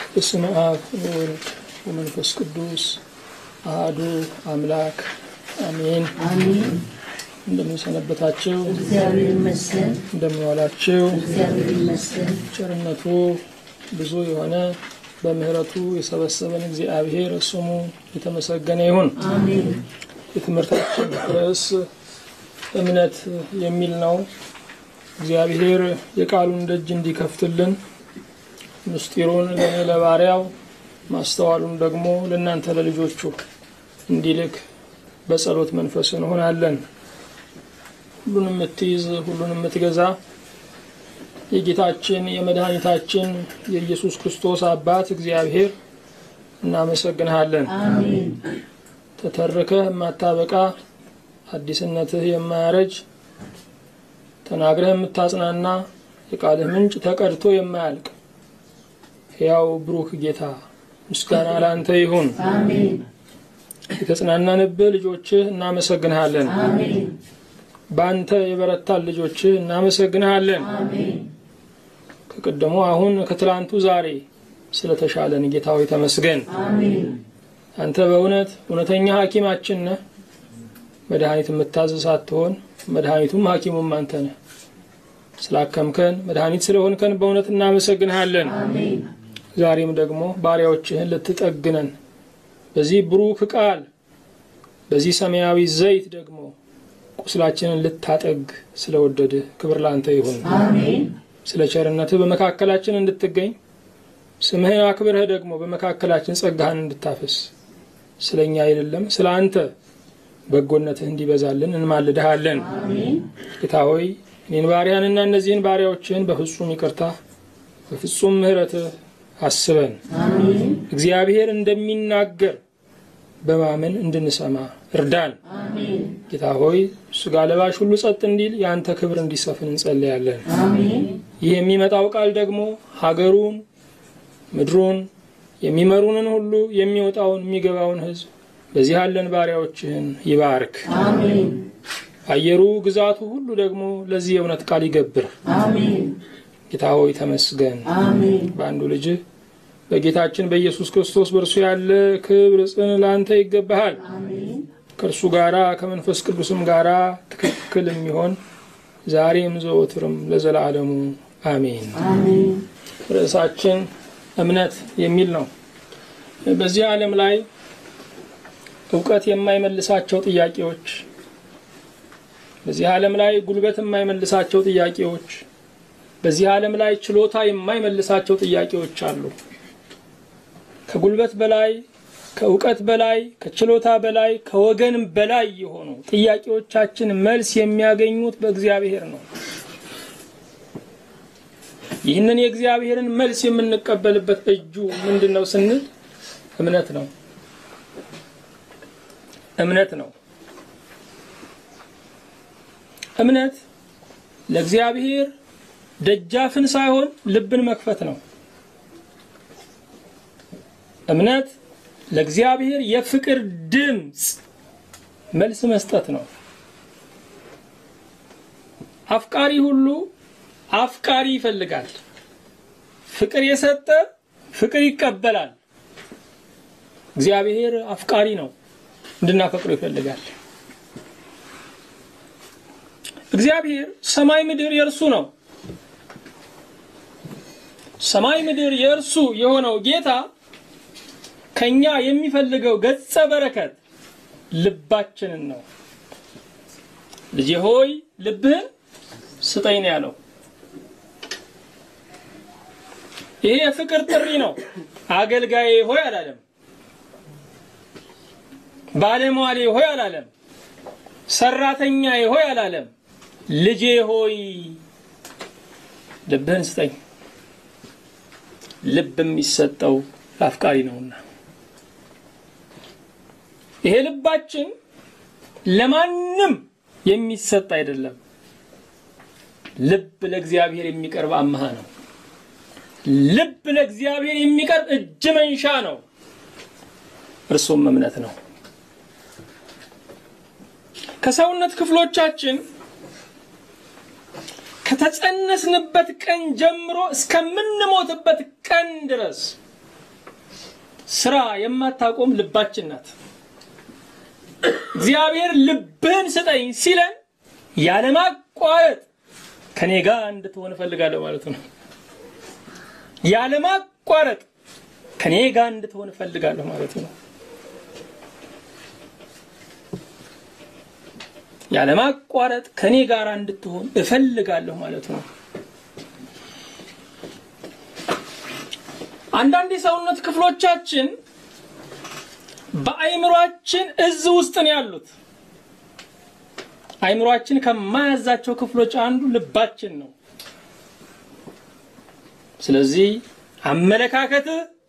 በስመ አብ ወወልድ ወመንፈስ ቅዱስ አሃዱ አምላክ አሜን። አሜን። እንደምንሰነበታችሁ፣ እግዚአብሔር ይመስገን። እንደምንዋላችሁ እግዚአብሔር ይመስገን። ቸርነቱ ብዙ የሆነ በምሕረቱ የሰበሰበን እግዚአብሔር ስሙ የተመሰገነ ይሁን። አሜን። የትምህርታችን ርዕስ እምነት የሚል ነው። እግዚአብሔር የቃሉን ደጅ እንዲከፍትልን ምስጢሩን ለእኔ ለባሪያው ማስተዋሉን ደግሞ ለእናንተ ለልጆቹ እንዲልክ በጸሎት መንፈስ እንሆናለን። ሁሉን የምትይዝ ሁሉን የምትገዛ የጌታችን የመድኃኒታችን የኢየሱስ ክርስቶስ አባት እግዚአብሔር እናመሰግንሃለን። አሜን። ተተርከህ የማታበቃ አዲስነትህ የማያረጅ ተናግረህ የምታጽናና የቃልህ ምንጭ ተቀድቶ የማያልቅ ሕያው ብሩክ ጌታ ምስጋና ለአንተ ይሁን። አሜን። የተጽናናንብህ ልጆችህ እናመሰግንሃለን። አሜን። በአንተ የበረታን ልጆችህ እናመሰግንሃለን። አሜን። ከቀደሙ አሁን ከትላንቱ ዛሬ ስለተሻለን ጌታ ሆይ ተመስገን። አሜን። አንተ በእውነት እውነተኛ ሐኪማችን ነህ። መድኃኒት የምታዝ ሳትሆን መድኃኒቱም ሐኪሙም አንተ ነህ። ስላከምከን መድኃኒት ስለሆንከን በእውነት እናመሰግንሃለን። አሜን። ዛሬም ደግሞ ባሪያዎችህን ልትጠግነን በዚህ ብሩክ ቃል በዚህ ሰማያዊ ዘይት ደግሞ ቁስላችንን ልታጠግ ስለወደድህ ክብር ላንተ ይሁን። አሜን። ስለ ቸርነትህ በመካከላችን እንድትገኝ ስምህን አክብረህ ደግሞ በመካከላችን ጸጋህን እንድታፈስ ስለ እኛ አይደለም ስለ አንተ በጎነትህ እንዲበዛልን እንማልድሃለን። አሜን። ጌታ ሆይ እኔን ባሪያንና እነዚህን ባሪያዎችህን በፍጹም ይቅርታ በፍጹም ምሕረትህ አስበን አሜን። እግዚአብሔር እንደሚናገር በማመን እንድንሰማ እርዳን። አሜን። ጌታ ሆይ ስጋ ለባሽ ሁሉ ጸጥ እንዲል የአንተ ክብር እንዲሰፍን እንጸልያለን። አሜን። ይህ የሚመጣው ቃል ደግሞ ሀገሩን፣ ምድሩን፣ የሚመሩንን ሁሉ የሚወጣውን የሚገባውን ሕዝብ በዚህ ያለን ባሪያዎችህን ይባርክ። አሜን። አየሩ ግዛቱ ሁሉ ደግሞ ለዚህ የእውነት ቃል ይገብር። አሜን። ጌታ ሆይ ተመስገን። አሜን። በአንዱ ልጅህ በጌታችን በኢየሱስ ክርስቶስ በእርሱ ያለ ክብር ጽን ለአንተ ይገባሃል። አሜን። ከእርሱ ጋራ ከመንፈስ ቅዱስም ጋራ ትክክል የሚሆን ዛሬም ዘወትርም ለዘላለሙ አሜን። አሜን። ርዕሳችን እምነት የሚል ነው። በዚህ ዓለም ላይ እውቀት የማይመልሳቸው ጥያቄዎች፣ በዚህ ዓለም ላይ ጉልበት የማይመልሳቸው ጥያቄዎች፣ በዚህ ዓለም ላይ ችሎታ የማይመልሳቸው ጥያቄዎች አሉ። ከጉልበት በላይ ከእውቀት በላይ ከችሎታ በላይ ከወገን በላይ የሆኑ ጥያቄዎቻችን መልስ የሚያገኙት በእግዚአብሔር ነው። ይህንን የእግዚአብሔርን መልስ የምንቀበልበት እጁ ምንድን ነው ስንል እምነት ነው። እምነት ነው። እምነት ለእግዚአብሔር ደጃፍን ሳይሆን ልብን መክፈት ነው። እምነት ለእግዚአብሔር የፍቅር ድምፅ መልስ መስጠት ነው። አፍቃሪ ሁሉ አፍቃሪ ይፈልጋል። ፍቅር የሰጠ ፍቅር ይቀበላል። እግዚአብሔር አፍቃሪ ነው፣ እንድናፈቅረው ይፈልጋል። እግዚአብሔር ሰማይ ምድር የእርሱ ነው። ሰማይ ምድር የእርሱ የሆነው ጌታ ከኛ የሚፈልገው ገጸ በረከት ልባችንን ነው። ልጄ ሆይ ልብህን ስጠኝ ነው ያለው። ይሄ የፍቅር ጥሪ ነው። አገልጋዬ ሆይ አላለም። ባለሟሌ ሆይ አላለም። ሰራተኛዬ ሆይ አላለም። ልጄ ሆይ ልብህን ስጠኝ። ልብ የሚሰጠው ለአፍቃሪ ነውና ይሄ ልባችን ለማንም የሚሰጥ አይደለም። ልብ ለእግዚአብሔር የሚቀርብ አምሃ ነው። ልብ ለእግዚአብሔር የሚቀርብ እጅ መንሻ ነው። እርሱም እምነት ነው። ከሰውነት ክፍሎቻችን ከተጸነስንበት ቀን ጀምሮ እስከምንሞትበት ቀን ድረስ ስራ የማታቆም ልባችን ናት። እግዚአብሔር ልብህን ስጠኝ ሲለን ያለማቋረጥ ከኔ ጋር እንድትሆን እፈልጋለሁ ማለት ነው። ያለማቋረጥ ከኔ ጋር እንድትሆን እፈልጋለሁ ማለት ነው። ያለማቋረጥ ከኔ ጋር እንድትሆን እፈልጋለሁ ማለት ነው። አንዳንድ የሰውነት ክፍሎቻችን በአይምሯችን እዝ ውስጥ ነው ያሉት። አይምሯችን ከማያዛቸው ክፍሎች አንዱ ልባችን ነው። ስለዚህ አመለካከት፣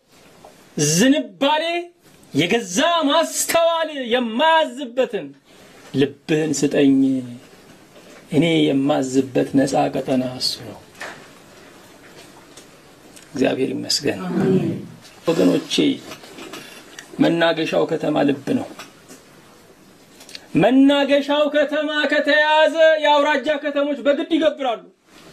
ዝንባሌ፣ የገዛ ማስተዋል የማያዝበትን ልብህን ስጠኝ፣ እኔ የማዝበት ነፃ ቀጠና እሱ ነው። እግዚአብሔር ይመስገን ወገኖቼ። መናገሻው ከተማ ልብ ነው። መናገሻው ከተማ ከተያዘ የአውራጃ ከተሞች በግድ ይገብራሉ።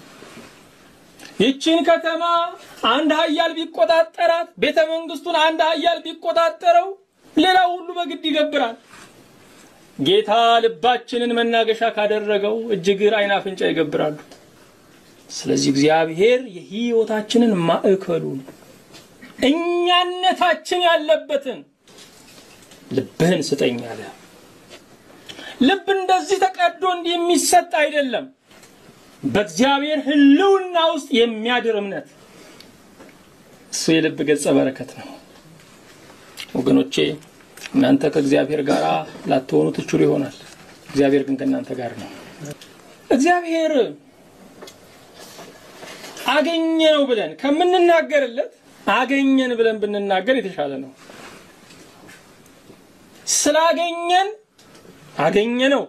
ይችን ከተማ አንድ ኃያል ቢቆጣጠራት፣ ቤተ መንግስቱን አንድ ኃያል ቢቆጣጠረው፣ ሌላው ሁሉ በግድ ይገብራል። ጌታ ልባችንን መናገሻ ካደረገው እጅግር አይን አፍንጫ ይገብራሉ። ስለዚህ እግዚአብሔር የሕይወታችንን ማዕከሉን እኛነታችን ያለበትን ልብህን ስጠኝ አለ። ልብ እንደዚህ ተቀዶ እንዲህ የሚሰጥ አይደለም። በእግዚአብሔር ሕልውና ውስጥ የሚያድር እምነት እሱ የልብ ገጸ በረከት ነው። ወገኖቼ እናንተ ከእግዚአብሔር ጋር ላትሆኑ ትችሉ ይሆናል። እግዚአብሔር ግን ከእናንተ ጋር ነው። እግዚአብሔር አገኘ ነው ብለን ከምንናገርለት አገኘን ብለን ብንናገር የተሻለ ነው። ስላገኘን አገኘ ነው።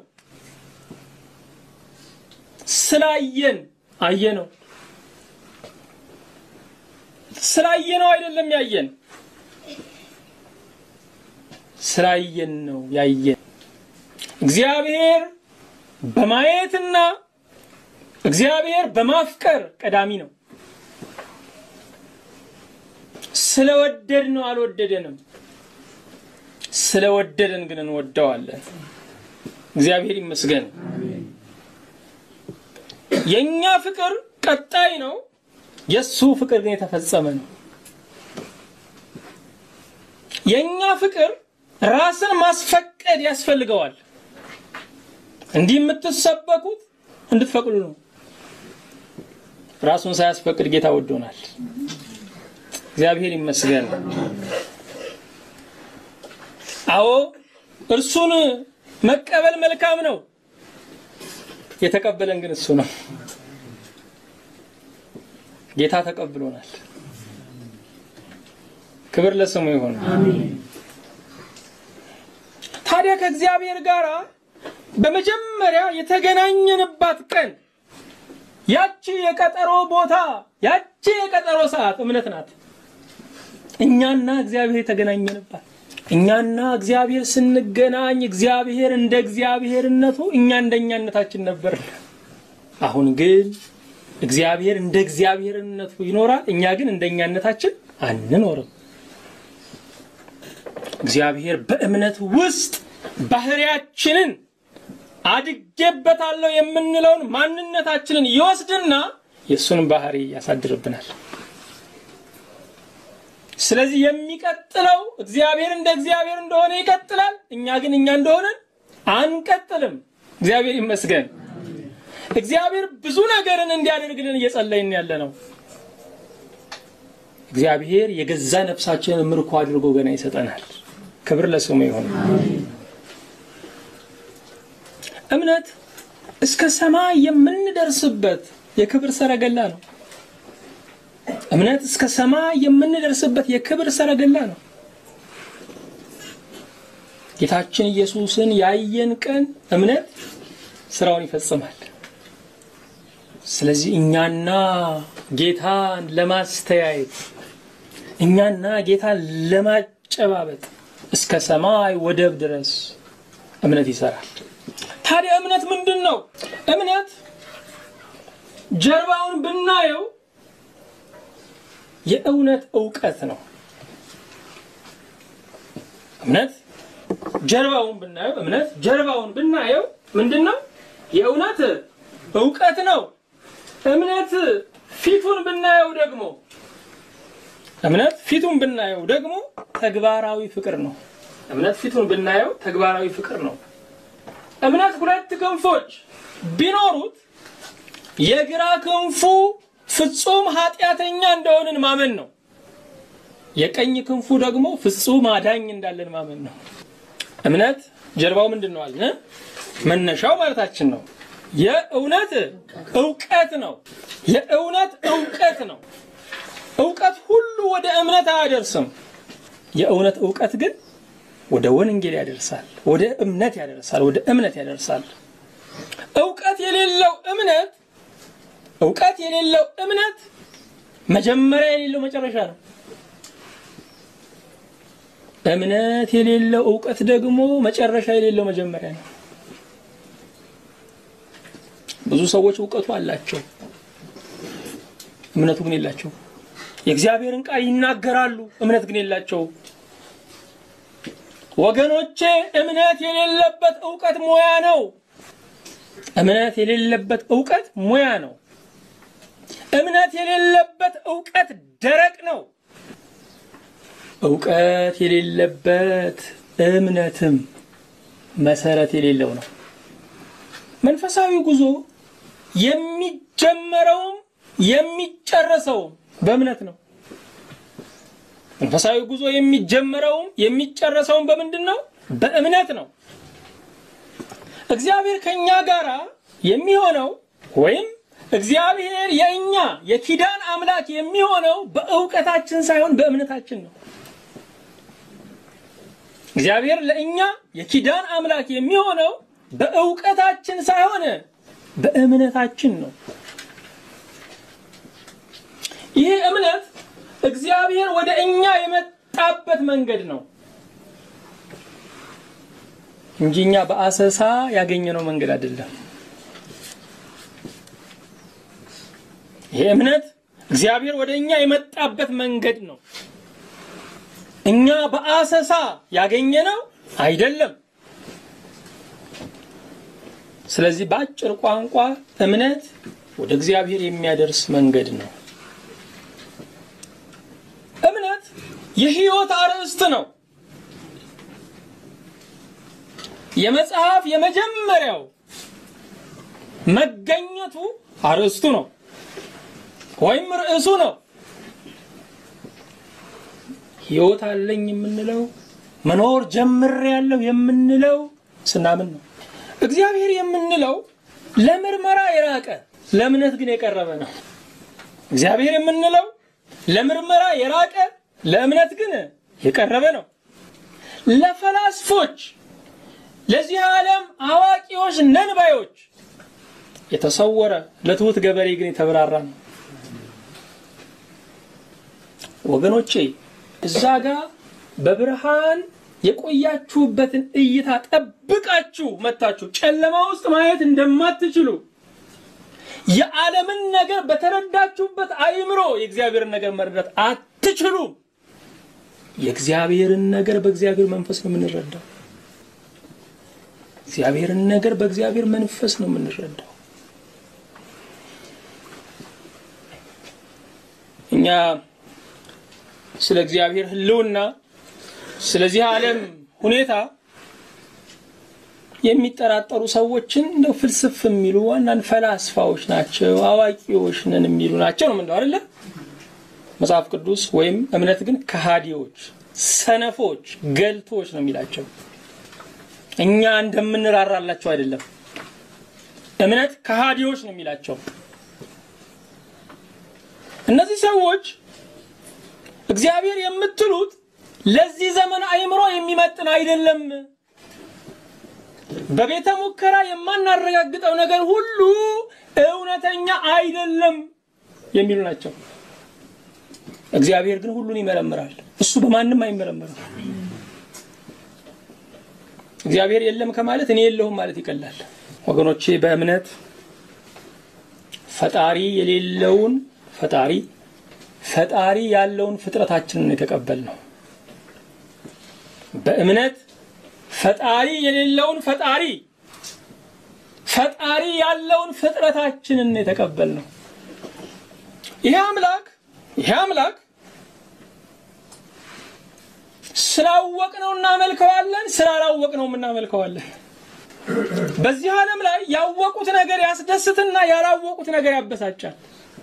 ስላየን አየ ነው። ስላየነው አይደለም ያየን፣ ስላየን ነው ያየን። እግዚአብሔር በማየትና እግዚአብሔር በማፍቀር ቀዳሚ ነው። ስለወደድ ነው አልወደደንም። ስለወደደን ግን እንወደዋለን። እግዚአብሔር ይመስገን። የኛ ፍቅር ቀጣይ ነው፣ የሱ ፍቅር ግን የተፈጸመ ነው። የኛ ፍቅር ራስን ማስፈቀድ ያስፈልገዋል። እንዲህ የምትሰበኩት እንድትፈቅዱ ነው። ራሱን ሳያስፈቅድ ጌታ ወዶናል። እግዚአብሔር ይመስገን። አዎ እርሱን መቀበል መልካም ነው። የተቀበለን ግን እሱ ነው። ጌታ ተቀብሎናል። ክብር ለስሙ ይሁን። ታዲያ ከእግዚአብሔር ጋር በመጀመሪያ የተገናኘንባት ቀን ያቺ የቀጠሮ ቦታ ያቺ የቀጠሮ ሰዓት እምነት ናት። እኛና እግዚአብሔር የተገናኘንባት እኛና እግዚአብሔር ስንገናኝ እግዚአብሔር እንደ እግዚአብሔርነቱ እኛ እንደ እኛነታችን ነበር። አሁን ግን እግዚአብሔር እንደ እግዚአብሔርነቱ ይኖራል፣ እኛ ግን እንደ እኛነታችን አንኖርም። እግዚአብሔር በእምነት ውስጥ ባህሪያችንን አድጌበታለሁ የምንለውን ማንነታችንን ይወስድና የእሱን ባህሪ ያሳድርብናል። ስለዚህ የሚቀጥለው እግዚአብሔር እንደ እግዚአብሔር እንደሆነ ይቀጥላል። እኛ ግን እኛ እንደሆነን አንቀጥልም። እግዚአብሔር ይመስገን። እግዚአብሔር ብዙ ነገርን እንዲያደርግልን እየጸለይን ያለ ነው። እግዚአብሔር የገዛ ነፍሳችንን ምርኮ አድርጎ ገና ይሰጠናል። ክብር ለስሙ ይሁን። እምነት እስከ ሰማይ የምንደርስበት የክብር ሰረገላ ነው። እምነት እስከ ሰማይ የምንደርስበት የክብር ሰረገላ ነው። ጌታችን ኢየሱስን ያየን ቀን እምነት ስራውን ይፈጽማል። ስለዚህ እኛና ጌታን ለማስተያየት እኛና ጌታን ለማጨባበጥ እስከ ሰማይ ወደብ ድረስ እምነት ይሰራል። ታዲያ እምነት ምንድን ነው? እምነት ጀርባውን ብናየው የእውነት እውቀት ነው። እምነት ጀርባውን ብናየው እምነት ጀርባውን ብናየው ምንድን ነው? የእውነት እውቀት ነው። እምነት ፊቱን ብናየው ደግሞ እምነት ፊቱን ብናየው ደግሞ ተግባራዊ ፍቅር ነው። እምነት ፊቱን ብናየው ተግባራዊ ፍቅር ነው። እምነት ሁለት ክንፎች ቢኖሩት የግራ ክንፉ ፍጹም ኃጢአተኛ እንደሆንን ማመን ነው። የቀኝ ክንፉ ደግሞ ፍጹም አዳኝ እንዳለን ማመን ነው። እምነት ጀርባው ምንድን ነው አልን? መነሻው ማለታችን ነው። የእውነት እውቀት ነው። የእውነት እውቀት ነው። እውቀት ሁሉ ወደ እምነት አያደርስም። የእውነት እውቀት ግን ወደ ወንጌል ያደርሳል፣ ወደ እምነት ያደርሳል፣ ወደ እምነት ያደርሳል። እውቀት የሌለው እምነት እውቀት የሌለው እምነት መጀመሪያ የሌለው መጨረሻ ነው። እምነት የሌለው እውቀት ደግሞ መጨረሻ የሌለው መጀመሪያ ነው። ብዙ ሰዎች እውቀቱ አላቸው፣ እምነቱ ግን የላቸው። የእግዚአብሔርን ቃል ይናገራሉ፣ እምነት ግን የላቸው። ወገኖቼ እምነት የሌለበት እውቀት ሙያ ነው። እምነት የሌለበት እውቀት ሙያ ነው። እምነት የሌለበት እውቀት ደረቅ ነው። እውቀት የሌለበት እምነትም መሰረት የሌለው ነው። መንፈሳዊ ጉዞ የሚጀመረውም የሚጨረሰውም በእምነት ነው። መንፈሳዊ ጉዞ የሚጀመረውም የሚጨረሰውም በምንድን ነው? በእምነት ነው። እግዚአብሔር ከኛ ጋር የሚሆነው ወይም እግዚአብሔር የእኛ የኪዳን አምላክ የሚሆነው በእውቀታችን ሳይሆን በእምነታችን ነው። እግዚአብሔር ለእኛ የኪዳን አምላክ የሚሆነው በእውቀታችን ሳይሆን በእምነታችን ነው። ይህ እምነት እግዚአብሔር ወደ እኛ የመጣበት መንገድ ነው እንጂ እኛ በአሰሳ ያገኘነው መንገድ አይደለም። ይሄ እምነት እግዚአብሔር ወደ እኛ የመጣበት መንገድ ነው። እኛ በአሰሳ ያገኘነው አይደለም። ስለዚህ በአጭር ቋንቋ እምነት ወደ እግዚአብሔር የሚያደርስ መንገድ ነው። እምነት የሕይወት አርዕስት ነው። የመጽሐፍ የመጀመሪያው መገኘቱ አርዕስቱ ነው ወይም ርዕሱ ነው። ሕይወት አለኝ የምንለው መኖር ጀምሬያለሁ የምንለው ስናምን ነው። እግዚአብሔር የምንለው ለምርመራ የራቀ ለእምነት ግን የቀረበ ነው። እግዚአብሔር የምንለው ለምርመራ የራቀ ለእምነት ግን የቀረበ ነው። ለፈላስፎች፣ ለዚህ ዓለም አዋቂዎች ነንባዮች የተሰወረ ለትሑት ገበሬ ግን የተብራራ ነው። ወገኖቼ እዛ ጋር በብርሃን የቆያችሁበትን እይታ ጠብቃችሁ መታችሁ ጨለማ ውስጥ ማየት እንደማትችሉ የዓለምን ነገር በተረዳችሁበት አእምሮ የእግዚአብሔርን ነገር መረዳት አትችሉም። የእግዚአብሔርን ነገር በእግዚአብሔር መንፈስ ነው የምንረዳው። እግዚአብሔርን ነገር በእግዚአብሔር መንፈስ ነው የምንረዳው። እኛ ስለ እግዚአብሔር ሕልውና ስለዚህ ዓለም ሁኔታ የሚጠራጠሩ ሰዎችን እንደው ፍልስፍ የሚሉ አንዳንድ ፈላስፋዎች ናቸው፣ አዋቂዎች ነን የሚሉ ናቸው ነው ምንለው አይደለ? መጽሐፍ ቅዱስ ወይም እምነት ግን ከሃዲዎች፣ ሰነፎች፣ ገልቶች ነው የሚላቸው። እኛ እንደምንራራላቸው አይደለም። እምነት ከሃዲዎች ነው የሚላቸው። እነዚህ ሰዎች እግዚአብሔር የምትሉት ለዚህ ዘመን አእምሮ የሚመጥን አይደለም፣ በቤተ ሙከራ የማናረጋግጠው ነገር ሁሉ እውነተኛ አይደለም የሚሉ ናቸው። እግዚአብሔር ግን ሁሉን ይመረምራል። እሱ በማንም አይመረምርም። እግዚአብሔር የለም ከማለት እኔ የለሁም ማለት ይቀላል። ወገኖቼ በእምነት ፈጣሪ የሌለውን ፈጣሪ ፈጣሪ ያለውን ፍጥረታችንን የተቀበል ነው። በእምነት ፈጣሪ የሌለውን ፈጣሪ ፈጣሪ ያለውን ፍጥረታችንን የተቀበልነው ይሄ አምላክ ይሄ አምላክ ስላወቅነው እናመልከዋለን፣ ስላላወቅነው እናመልከዋለን። በዚህ ዓለም ላይ ያወቁት ነገር ያስደስትና ያላወቁት ነገር ያበሳጫል።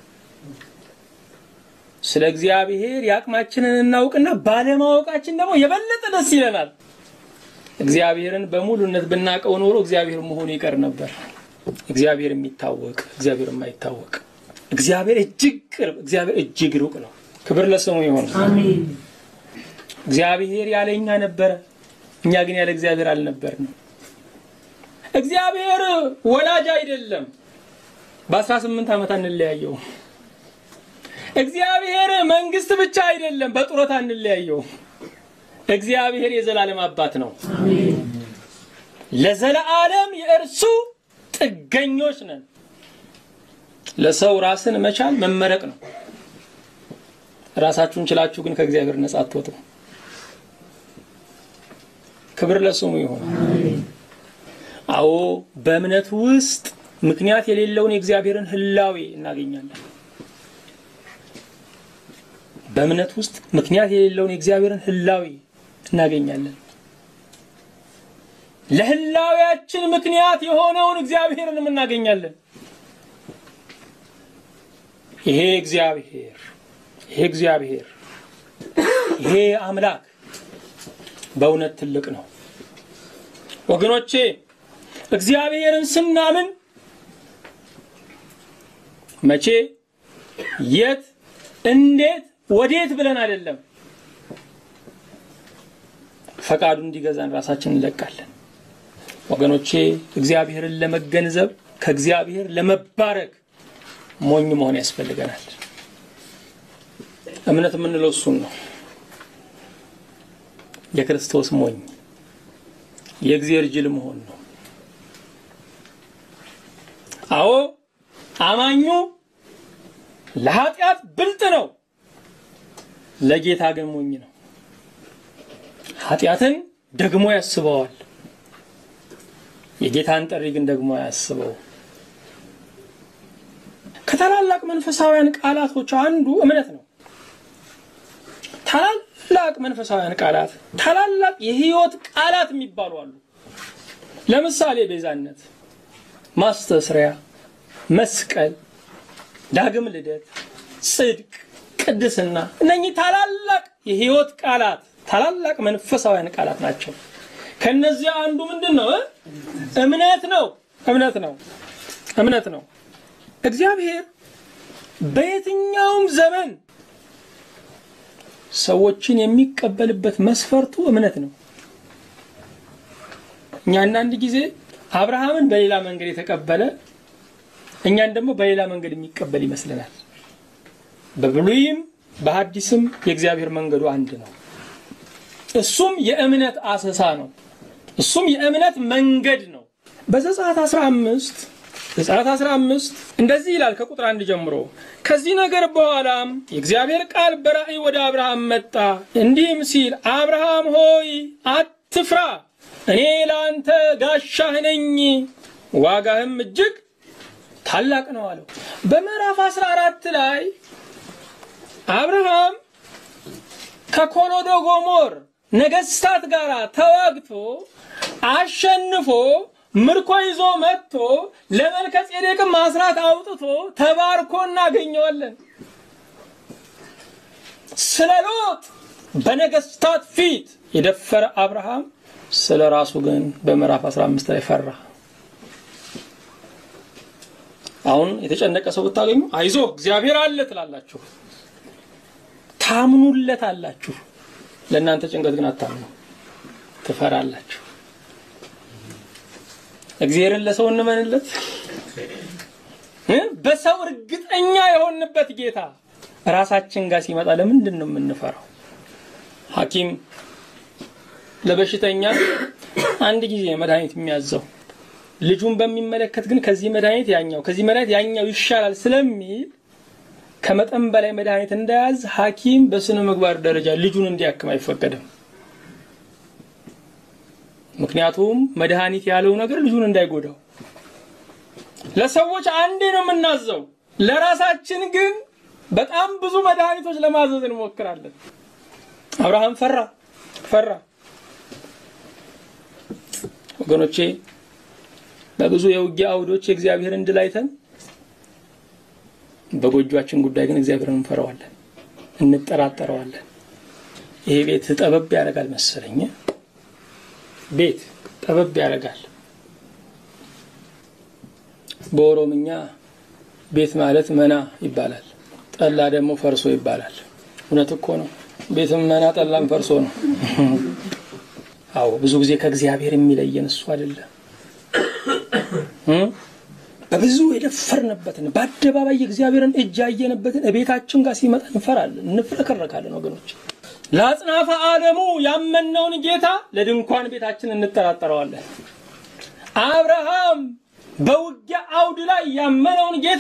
ስለ እግዚአብሔር የአቅማችንን እናውቅና ባለማወቃችን ደግሞ የበለጠ ደስ ይለናል። እግዚአብሔርን በሙሉነት ብናውቀው ኖሮ እግዚአብሔር መሆኑ ይቀር ነበር። እግዚአብሔር የሚታወቅ እግዚአብሔር የማይታወቅ እግዚአብሔር እጅግ ቅርብ፣ እግዚአብሔር እጅግ ሩቅ ነው። ክብር ለስሙ ይሆን። አሜን እግዚአብሔር ያለ እኛ ነበረ፣ እኛ ግን ያለ እግዚአብሔር አልነበርንም። እግዚአብሔር ወላጅ አይደለም። በአስራ ስምንት ዓመት አንለያየው። እግዚአብሔር መንግስት ብቻ አይደለም፣ በጡረታ አንለያየው። እግዚአብሔር የዘላለም አባት ነው። አሜን ለዘለዓለም የእርሱ ጥገኞች ነን። ለሰው ራስን መቻል መመረቅ ነው። ራሳችሁን ችላችሁ ግን ከእግዚአብሔር ነጻ አትወጡ። ክብር ለስሙ ይሁን። አሜን አዎ በእምነት ውስጥ ምክንያት የሌለውን የእግዚአብሔርን ህላዌ እናገኛለን። በእምነት ውስጥ ምክንያት የሌለውን የእግዚአብሔርን ህላዌ እናገኛለን። ለህላዌያችን ምክንያት የሆነውን እግዚአብሔርንም እናገኛለን። ይሄ እግዚአብሔር ይሄ እግዚአብሔር ይሄ አምላክ በእውነት ትልቅ ነው ወገኖቼ። እግዚአብሔርን ስናምን መቼ፣ የት፣ እንዴት፣ ወዴት ብለን አይደለም። ፈቃዱ እንዲገዛን ራሳችንን እንለቃለን። ወገኖቼ እግዚአብሔርን ለመገንዘብ ከእግዚአብሔር ለመባረክ ሞኝ መሆን ያስፈልገናል። እምነት የምንለው እሱን ነው። የክርስቶስ ሞኝ የእግዚአብሔር ጅል መሆን ነው። አዎ አማኙ ለኃጢአት ብልጥ ነው፣ ለጌታ ግን ሞኝ ነው። ኃጢአትን ደግሞ ያስበዋል፣ የጌታን ጥሪ ግን ደግሞ አያስበው። ከታላላቅ መንፈሳውያን ቃላቶች አንዱ እምነት ነው። ታላላቅ መንፈሳውያን ቃላት፣ ታላላቅ የህይወት ቃላት የሚባሉ አሉ። ለምሳሌ ቤዛነት፣ ማስተስሪያ፣ መስቀል፣ ዳግም ልደት፣ ጽድቅ፣ ቅድስና እነኚህ ታላላቅ የህይወት ቃላት ታላላቅ መንፈሳውያን ቃላት ናቸው። ከነዚያ አንዱ ምንድን ነው? እምነት ነው። እምነት ነው። እምነት ነው። እግዚአብሔር በየትኛውም ዘመን ሰዎችን የሚቀበልበት መስፈርቱ እምነት ነው። እኛ አንዳንድ ጊዜ አብርሃምን በሌላ መንገድ የተቀበለ እኛን ደግሞ በሌላ መንገድ የሚቀበል ይመስለናል። በብሉይም በሐዲስም የእግዚአብሔር መንገዱ አንድ ነው። እሱም የእምነት አሰሳ ነው። እሱም የእምነት መንገድ ነው። በዘጸአት 15 ዘጸአት 15 እንደዚህ ይላል ከቁጥር አንድ ጀምሮ ከዚህ ነገር በኋላም የእግዚአብሔር ቃል በራእይ ወደ አብርሃም መጣ እንዲህም ሲል አብርሃም ሆይ አትፍራ፣ እኔ ለአንተ ጋሻህ ነኝ፣ ዋጋህም እጅግ ታላቅ ነው አለው። በምዕራፍ 14 ላይ አብርሃም ከኮሎዶ ጎሞር ነገስታት ጋር ተዋግቶ አሸንፎ ምርኮ ይዞ መጥቶ ለመልከ ጼዴቅም አስራት አውጥቶ ተባርኮ እናገኘዋለን። ስለ ሎጥ በነገስታት ፊት የደፈረ አብርሃም ስለ ራሱ ግን በምዕራፍ 15 ላይ ፈራ። አሁን የተጨነቀ ሰው ብታገኙ አይዞ እግዚአብሔር አለ ትላላችሁ፣ ታምኑለት አላችሁ። ለእናንተ ጭንቀት ግን አታምኑ፣ ትፈራላችሁ። እግዚአብሔርን ለሰው እንመንለት። በሰው እርግጠኛ የሆንበት ጌታ ራሳችን ጋር ሲመጣ ለምንድን ነው የምንፈራው? ሐኪም ለበሽተኛ አንድ ጊዜ መድኃኒት የሚያዘው ልጁን በሚመለከት ግን ከዚህ መድኃኒት ያኛው ከዚህ መድኃኒት ያኛው ይሻላል ስለሚል ከመጠን በላይ መድኃኒት እንዳያዝ ሐኪም በስነ ምግባር ደረጃ ልጁን እንዲያክም አይፈቀድም። ምክንያቱም መድኃኒት ያለው ነገር ልጁን እንዳይጎዳው ለሰዎች አንዴ ነው የምናዘው። ለራሳችን ግን በጣም ብዙ መድኃኒቶች ለማዘዝ እንሞክራለን። አብርሃም ፈራ ፈራ። ወገኖቼ በብዙ የውጊያ አውዶች የእግዚአብሔርን ድል አይተን በጎጇችን ጉዳይ ግን እግዚአብሔርን እንፈራዋለን፣ እንጠራጠረዋለን። ይሄ ቤት ጠበብ ያደርጋል መሰለኝ። ቤት ጠበብ ያደርጋል። በኦሮምኛ ቤት ማለት መና ይባላል። ጠላ ደግሞ ፈርሶ ይባላል። እውነት እኮ ነው። ቤትም መና ጠላም ፈርሶ ነው። አዎ ብዙ ጊዜ ከእግዚአብሔር የሚለየን እሱ አይደለም። በብዙ የደፈርንበትን በአደባባይ የእግዚአብሔርን እጅ ያየንበትን ቤታችን ጋር ሲመጣ እንፈራለን፣ እንፍረከረካለን። ወገኖች ለአጽናፈ ዓለሙ ያመነውን ጌታ ለድንኳን ቤታችን እንጠራጠረዋለን። አብርሃም በውጊያ አውድ ላይ ያመነውን ጌታ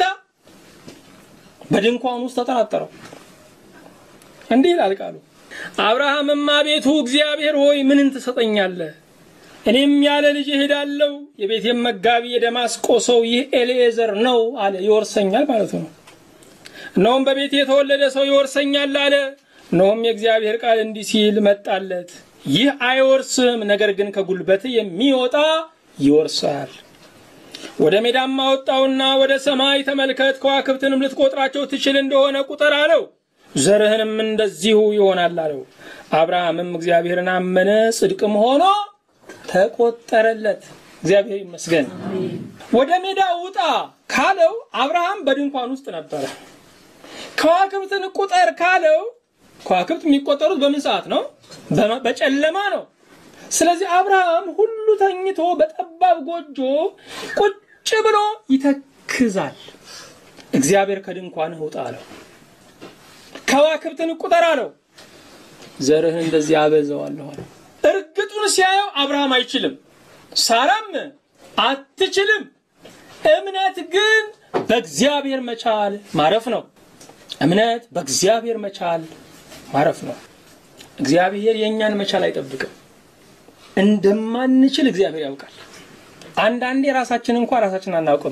በድንኳን ውስጥ ተጠራጠረው። እንዲህ ይላል ቃሉ፣ አብርሃምም አቤቱ እግዚአብሔር ሆይ ምንን ትሰጠኛለህ? እኔም ያለ ልጅ እሄዳለሁ። የቤቴም መጋቢ የደማስቆ ሰው ይህ ኤልኤዘር ነው አለ። ይወርሰኛል ማለቱ ነው። እነሆም በቤቴ የተወለደ ሰው ይወርሰኛል አለ። እነሆም የእግዚአብሔር ቃል እንዲህ ሲል መጣለት፣ ይህ አይወርስም፣ ነገር ግን ከጉልበት የሚወጣ ይወርሳል። ወደ ሜዳም አወጣውና ወደ ሰማይ ተመልከት፣ ከዋክብትንም ልትቆጥራቸው ትችል እንደሆነ ቁጠር አለው። ዘርህንም እንደዚሁ ይሆናል አለው። አብርሃምም እግዚአብሔርን አመነ፣ ጽድቅም ሆኖ ተቆጠረለት። እግዚአብሔር ይመስገን። ወደ ሜዳ ውጣ ካለው አብርሃም በድንኳን ውስጥ ነበረ። ከዋክብትን ቁጠር ካለው ከዋክብት የሚቆጠሩት በምን ሰዓት ነው? በጨለማ ነው። ስለዚህ አብርሃም ሁሉ ተኝቶ በጠባብ ጎጆ ቁጭ ብሎ ይተክዛል። እግዚአብሔር ከድንኳንህ ውጣ አለው። ከዋክብትን ቁጠር አለው። ዘርህን እንደዚህ አበዛዋለሁ አለው። እርግጡን ሲያየው አብርሃም አይችልም፣ ሳራም አትችልም። እምነት ግን በእግዚአብሔር መቻል ማረፍ ነው። እምነት በእግዚአብሔር መቻል ማረፍ ነው። እግዚአብሔር የእኛን መቻል አይጠብቅም። እንደማንችል እግዚአብሔር ያውቃል። አንዳንዴ ራሳችን እንኳ ራሳችን አናውቅም።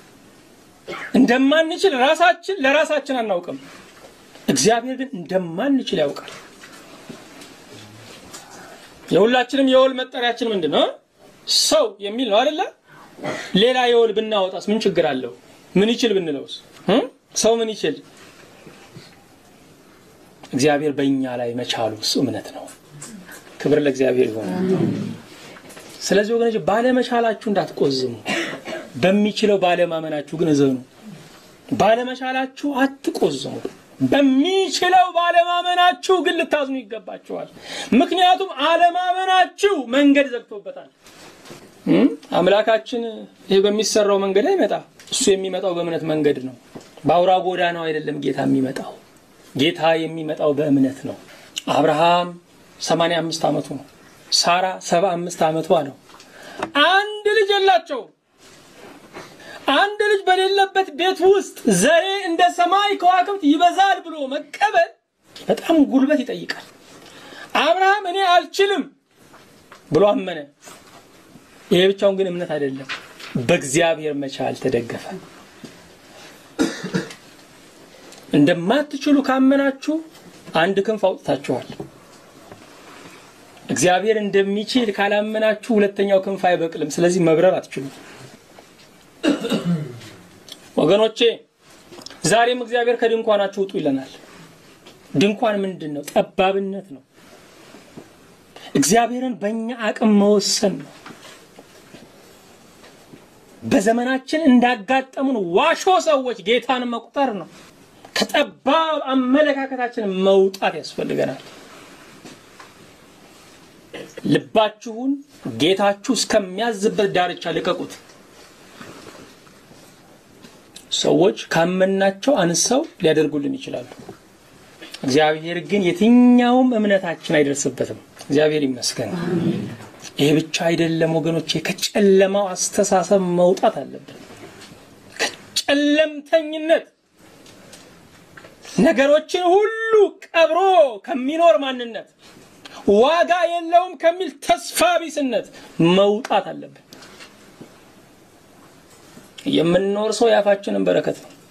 እንደማንችል ራሳችን ለራሳችን አናውቅም። እግዚአብሔር ግን እንደማንችል ያውቃል። የሁላችንም የወል መጠሪያችን ምንድን ነው? ሰው የሚል ነው አይደለ? ሌላ የወል ብናወጣስ ምን ችግር አለው? ምን ይችል ብንለውስ? ሰው ምን ይችል? እግዚአብሔር በእኛ ላይ መቻሉ እሱ እምነት ነው። ክብር ለእግዚአብሔር ይሆን። ስለዚህ ወገኖች ባለመቻላችሁ እንዳትቆዝሙ፣ በሚችለው ባለማመናችሁ ግን እዘኑ። ባለመቻላችሁ አትቆዝሙ። በሚችለው ባለማመናችሁ ግን ልታዝኑ ይገባችኋል። ምክንያቱም አለማመናችሁ መንገድ ዘግቶበታል። አምላካችን ይህ በሚሰራው መንገድ አይመጣ። እሱ የሚመጣው በእምነት መንገድ ነው። በአውራ ጎዳናው አይደለም ጌታ የሚመጣው። ጌታ የሚመጣው በእምነት ነው። አብርሃም 85 ዓመቱ ነው። ሳራ 75 ዓመቷ ነው። አንድ ልጅ የላቸው። አንድ ልጅ በሌለበት ቤት ውስጥ ዘሬ እንደ ሰማይ ከዋክብት ይበዛል ብሎ መቀበል በጣም ጉልበት ይጠይቃል። አብርሃም እኔ አልችልም ብሎ አመነ። ይሄ ብቻውን ግን እምነት አይደለም፣ በእግዚአብሔር መቻል ተደገፈ። እንደማትችሉ ካመናችሁ አንድ ክንፍ አውጥታችኋል። እግዚአብሔር እንደሚችል ካላመናችሁ ሁለተኛው ክንፍ አይበቅልም። ስለዚህ መብረር አትችሉም። ወገኖቼ ዛሬም እግዚአብሔር ከድንኳናችሁ ውጡ ይለናል። ድንኳን ምንድን ነው? ጠባብነት ነው። እግዚአብሔርን በእኛ አቅም መወሰን ነው። በዘመናችን እንዳጋጠሙን ዋሾ ሰዎች ጌታን መቁጠር ነው። ከጠባብ አመለካከታችን መውጣት ያስፈልገናል። ልባችሁን ጌታችሁ እስከሚያዝበት ዳርቻ ልቀቁት። ሰዎች ካመናቸው አንሰው ሊያደርጉልን ይችላሉ። እግዚአብሔር ግን የትኛውም እምነታችን አይደርስበትም። እግዚአብሔር ይመስገን። ይሄ ብቻ አይደለም ወገኖቼ፣ ከጨለማው አስተሳሰብ መውጣት አለብን። ከጨለምተኝነት ነገሮችን ሁሉ ቀብሮ ከሚኖር ማንነት ዋጋ የለውም ከሚል ተስፋ ቢስነት መውጣት አለብን። የምንኖር ሰው የአፋችንን በረከት ነው።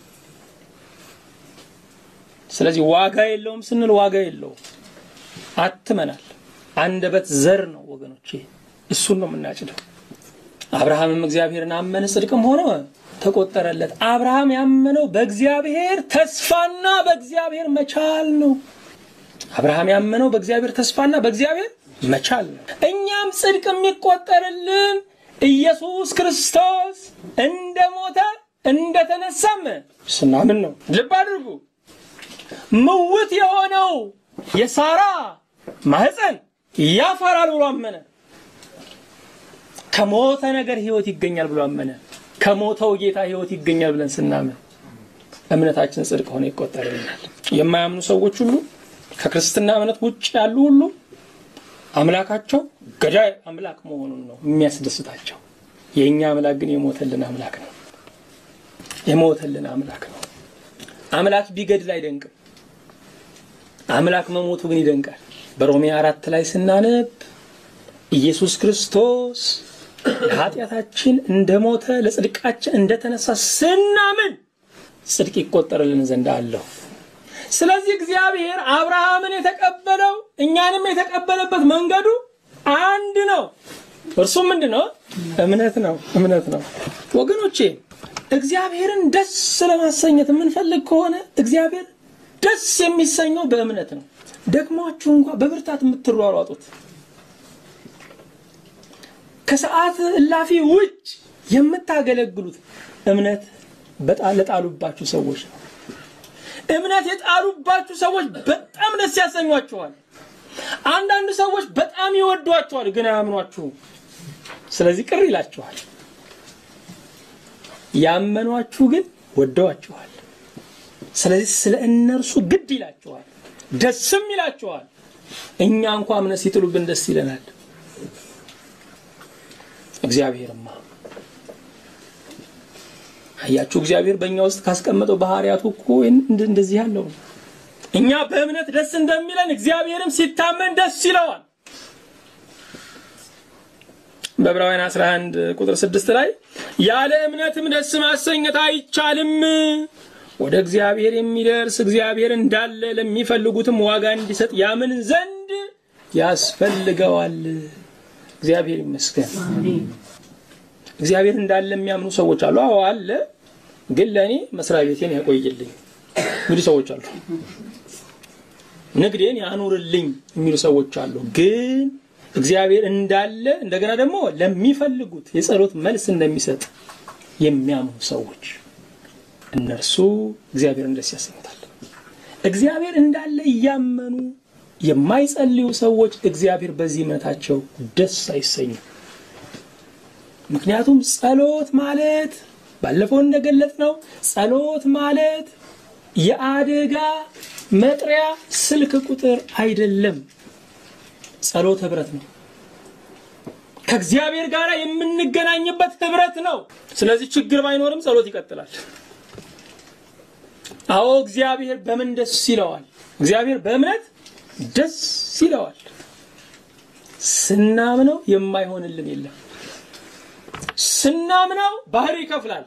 ስለዚህ ዋጋ የለውም ስንል ዋጋ የለውም አትመናል። አንደበት ዘር ነው ወገኖቼ፣ እሱን ነው የምናጭደው። አብርሃምም እግዚአብሔርን አመነ ጽድቅም ሆነ ተቆጠረለት። አብርሃም ያመነው በእግዚአብሔር ተስፋና በእግዚአብሔር መቻል ነው። አብርሃም ያመነው በእግዚአብሔር ተስፋና በእግዚአብሔር መቻል ነው። እኛም ጽድቅ የሚቆጠርልን ኢየሱስ ክርስቶስ እንደ ሞተ እንደተነሳም ስናምን ነው። ልብ አድርጉ። ምውት የሆነው የሳራ ማህፀን ያፈራል ብሎ አመነ። ከሞተ ነገር ህይወት ይገኛል ብሎ አመነ። ከሞተው ጌታ ህይወት ይገኛል ብለን ስናምን እምነታችን ጽድቅ ሆነ ይቆጠርልናል። የማያምኑ ሰዎች ሁሉ ከክርስትና እምነት ውጭ ያሉ ሁሉ አምላካቸው ገዳይ አምላክ መሆኑን ነው የሚያስደስታቸው። የእኛ አምላክ ግን የሞተልን አምላክ ነው። የሞተልን አምላክ ነው። አምላክ ቢገድል አይደንቅም። አምላክ መሞቱ ግን ይደንቃል። በሮሜ አራት ላይ ስናነብ ኢየሱስ ክርስቶስ ለኃጢአታችን እንደሞተ ለጽድቃችን እንደተነሳ ስናምን ጽድቅ ይቆጠርልን ዘንድ አለው። ስለዚህ እግዚአብሔር አብርሃምን የተቀበለው እኛንም የተቀበለበት መንገዱ አንድ ነው። እርሱም ምንድን ነው? እምነት ነው። እምነት ነው ወገኖቼ። እግዚአብሔርን ደስ ለማሰኘት የምንፈልግ ከሆነ እግዚአብሔር ደስ የሚሰኘው በእምነት ነው። ደግሟችሁ እንኳ በብርታት የምትሯሯጡት ከሰዓት እላፊ ውጭ የምታገለግሉት እምነት በጣም ለጣሉባችሁ ሰዎች ነው። እምነት የጣሉባችሁ ሰዎች በጣም ደስ ያሰኟችኋል። አንዳንድ ሰዎች በጣም ይወዷችኋል፣ ግን አያምኗችሁም። ስለዚህ ቅር ይላችኋል። ያመኗችሁ ግን ወደዋችኋል። ስለዚህ ስለ እነርሱ ግድ ይላችኋል፣ ደስም ይላችኋል። እኛ እንኳ እምነት ሲጥሉብን ደስ ይለናል። እግዚአብሔርማ አያችሁ፣ እግዚአብሔር በእኛ ውስጥ ካስቀመጠው ባህሪያቱ እኮ እንደዚህ ያለው ነው። እኛ በእምነት ደስ እንደሚለን እግዚአብሔርም ሲታመን ደስ ይለዋል። በዕብራውያን 11 ቁጥር 6 ላይ ያለ እምነትም ደስ ማሰኘት አይቻልም፣ ወደ እግዚአብሔር የሚደርስ እግዚአብሔር እንዳለ ለሚፈልጉትም ዋጋ እንዲሰጥ ያምን ዘንድ ያስፈልገዋል። እግዚአብሔር ይመስገን። እግዚአብሔር እንዳለ የሚያምኑ ሰዎች አሉ። አዎ አለ፣ ግን ለእኔ መስሪያ ቤቴን ያቆይልኝ የሚሉ ሰዎች አሉ። ንግዴን ያኑርልኝ የሚሉ ሰዎች አሉ። ግን እግዚአብሔር እንዳለ እንደገና ደግሞ ለሚፈልጉት የጸሎት መልስ እንደሚሰጥ የሚያምኑ ሰዎች እነርሱ እግዚአብሔርን ደስ ያሰኙታል። እግዚአብሔር እንዳለ እያመኑ የማይጸልዩ ሰዎች እግዚአብሔር በዚህ እምነታቸው ደስ አይሰኙም። ምክንያቱም ጸሎት ማለት ባለፈው እንደገለጽ ነው፣ ጸሎት ማለት የአደጋ መጥሪያ ስልክ ቁጥር አይደለም። ጸሎት ህብረት ነው። ከእግዚአብሔር ጋር የምንገናኝበት ህብረት ነው። ስለዚህ ችግር ባይኖርም ጸሎት ይቀጥላል። አዎ እግዚአብሔር በምን ደስ ይለዋል? እግዚአብሔር በእምነት ደስ ይለዋል። ስናምነው የማይሆንልን የለም። ስናምነው ባህር ይከፍላል።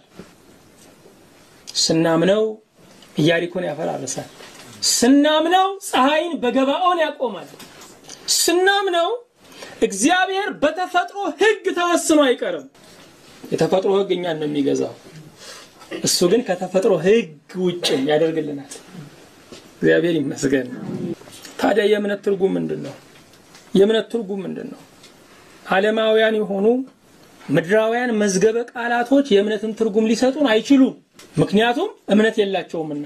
ስናምነው ኢያሪኮን ያፈራርሳል። ስናምነው ፀሐይን በገባኦን ያቆማል። ስናምነው እግዚአብሔር በተፈጥሮ ሕግ ተወስኖ አይቀርም። የተፈጥሮ ሕግ እኛን ነው የሚገዛው። እሱ ግን ከተፈጥሮ ሕግ ውጭ ያደርግልናል። እግዚአብሔር ይመስገን። ታዲያ የእምነት ትርጉም ምንድን ነው? የእምነት ትርጉም ምንድን ነው? ዓለማውያን የሆኑ ምድራውያን መዝገበ ቃላቶች የእምነትን ትርጉም ሊሰጡን አይችሉም። ምክንያቱም እምነት የላቸውምና።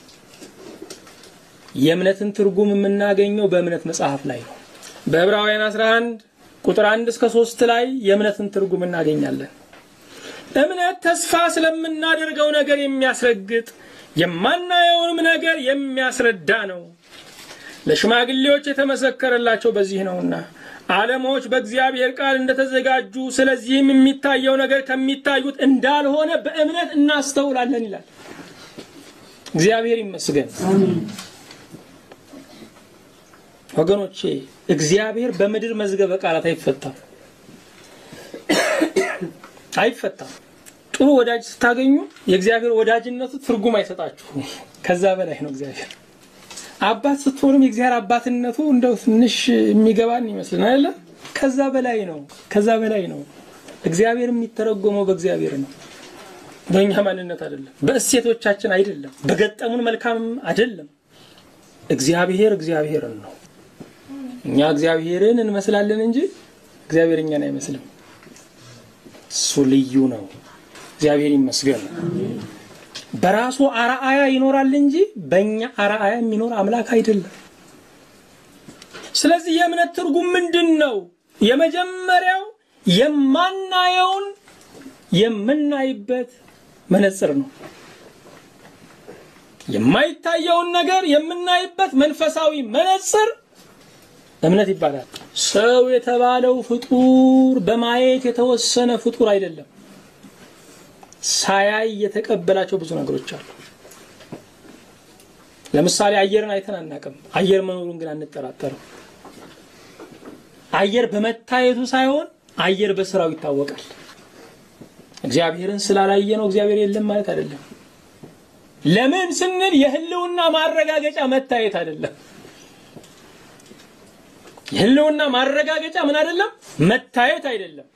የእምነትን ትርጉም የምናገኘው በእምነት መጽሐፍ ላይ ነው። በዕብራውያን 11 ቁጥር 1 እስከ 3 ላይ የእምነትን ትርጉም እናገኛለን። እምነት ተስፋ ስለምናደርገው ነገር የሚያስረግጥ የማናየውንም ነገር የሚያስረዳ ነው። ለሽማግሌዎች የተመሰከረላቸው በዚህ ነውና ዓለሞች በእግዚአብሔር ቃል እንደተዘጋጁ ስለዚህም የሚታየው ነገር ከሚታዩት እንዳልሆነ በእምነት እናስተውላለን ይላል። እግዚአብሔር ይመስገን። ወገኖቼ እግዚአብሔር በምድር መዝገበ ቃላት አይፈታም አይፈታም። ጥሩ ወዳጅ ስታገኙ የእግዚአብሔር ወዳጅነቱ ትርጉም አይሰጣችሁም። ከዛ በላይ ነው እግዚአብሔር። አባት ስትሆኑም የእግዚአብሔር አባትነቱ እንደው ትንሽ የሚገባን ይመስልን አይደለ? ከዛ በላይ ነው። ከዛ በላይ ነው። እግዚአብሔር የሚተረጎመው በእግዚአብሔር ነው፣ በእኛ ማንነት አይደለም፣ በእሴቶቻችን አይደለም፣ በገጠሙን መልካም አይደለም። እግዚአብሔር እግዚአብሔርን ነው። እኛ እግዚአብሔርን እንመስላለን እንጂ እግዚአብሔር እኛን አይመስልም። እሱ ልዩ ነው። እግዚአብሔር ይመስገን። በራሱ አርአያ ይኖራል እንጂ በእኛ አርአያ የሚኖር አምላክ አይደለም። ስለዚህ የእምነት ትርጉም ምንድን ነው? የመጀመሪያው የማናየውን የምናይበት መነጽር ነው። የማይታየውን ነገር የምናይበት መንፈሳዊ መነጽር እምነት ይባላል። ሰው የተባለው ፍጡር በማየት የተወሰነ ፍጡር አይደለም። ሳያይ የተቀበላቸው ብዙ ነገሮች አሉ። ለምሳሌ አየርን አይተን አናቅም። አየር መኖሩን ግን አንጠራጠርም። አየር በመታየቱ ሳይሆን አየር በስራው ይታወቃል። እግዚአብሔርን ስላላየ ነው እግዚአብሔር የለም ማለት አይደለም። ለምን ስንል የህልውና ማረጋገጫ መታየት አይደለም። የህልውና ማረጋገጫ ምን አይደለም? መታየት አይደለም።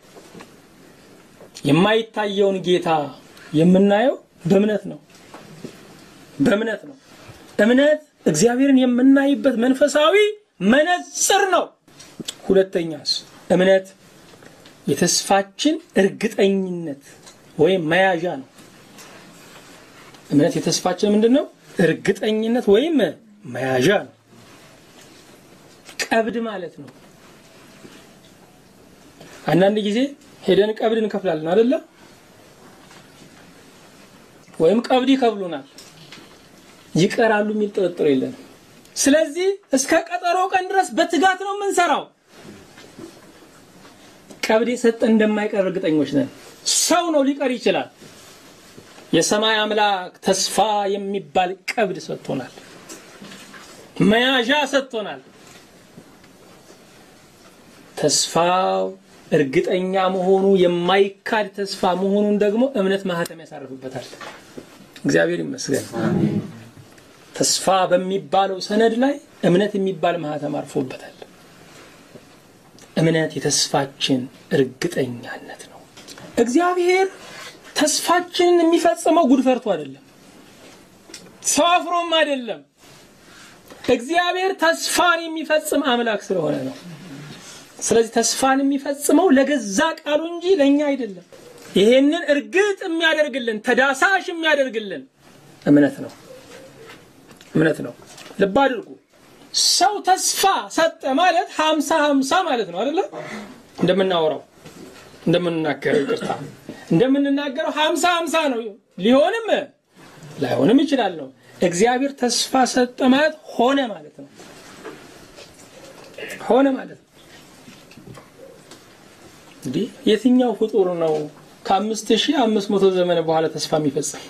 የማይታየውን ጌታ የምናየው በእምነት ነው። በእምነት ነው። እምነት እግዚአብሔርን የምናይበት መንፈሳዊ መነጽር ነው። ሁለተኛስ እምነት የተስፋችን እርግጠኝነት ወይም መያዣ ነው። እምነት የተስፋችን ምንድን ነው? እርግጠኝነት ወይም መያዣ ነው። ቀብድ ማለት ነው። አንዳንድ ጊዜ ሄደን ቀብድ እንከፍላለን አይደለ? ወይም ቀብድ ይከፍሉናል፣ ይቀራሉ የሚል ጥርጥር የለንም። ስለዚህ እስከ ቀጠሮ ቀን ድረስ በትጋት ነው የምንሰራው። ቀብድ የሰጠ እንደማይቀር እርግጠኞች ነን። ሰው ነው ሊቀር ይችላል። የሰማይ አምላክ ተስፋ የሚባል ቀብድ ሰጥቶናል፣ መያዣ ሰጥቶናል። ተስፋው እርግጠኛ መሆኑ የማይካድ ተስፋ መሆኑን ደግሞ እምነት ማህተም ያሳርፍበታል። እግዚአብሔር ይመስገን። ተስፋ በሚባለው ሰነድ ላይ እምነት የሚባል ማህተም አርፎበታል። እምነት የተስፋችን እርግጠኛነት ነው። እግዚአብሔር ተስፋችንን የሚፈጽመው ጉድ ፈርቶ አይደለም፣ ሰው አፍሮም አይደለም። እግዚአብሔር ተስፋን የሚፈጽም አምላክ ስለሆነ ነው። ስለዚህ ተስፋን የሚፈጽመው ለገዛ ቃሉ እንጂ ለእኛ አይደለም። ይሄንን እርግጥ የሚያደርግልን ተዳሳሽ የሚያደርግልን እምነት ነው። እምነት ነው። ልብ አድርጉ። ሰው ተስፋ ሰጠ ማለት ሀምሳ ሀምሳ ማለት ነው አይደለ? እንደምናወራው እንደምንናገረው ይቅርታ እንደምንናገረው ሀምሳ ሀምሳ ነው። ሊሆንም ላይሆንም ይችላል ነው። እግዚአብሔር ተስፋ ሰጠ ማለት ሆነ ማለት ነው። ሆነ ማለት ነው። እንዲህ የትኛው ፍጡር ነው ከአምስት ሺህ አምስት መቶ ዘመን በኋላ ተስፋ የሚፈጽም?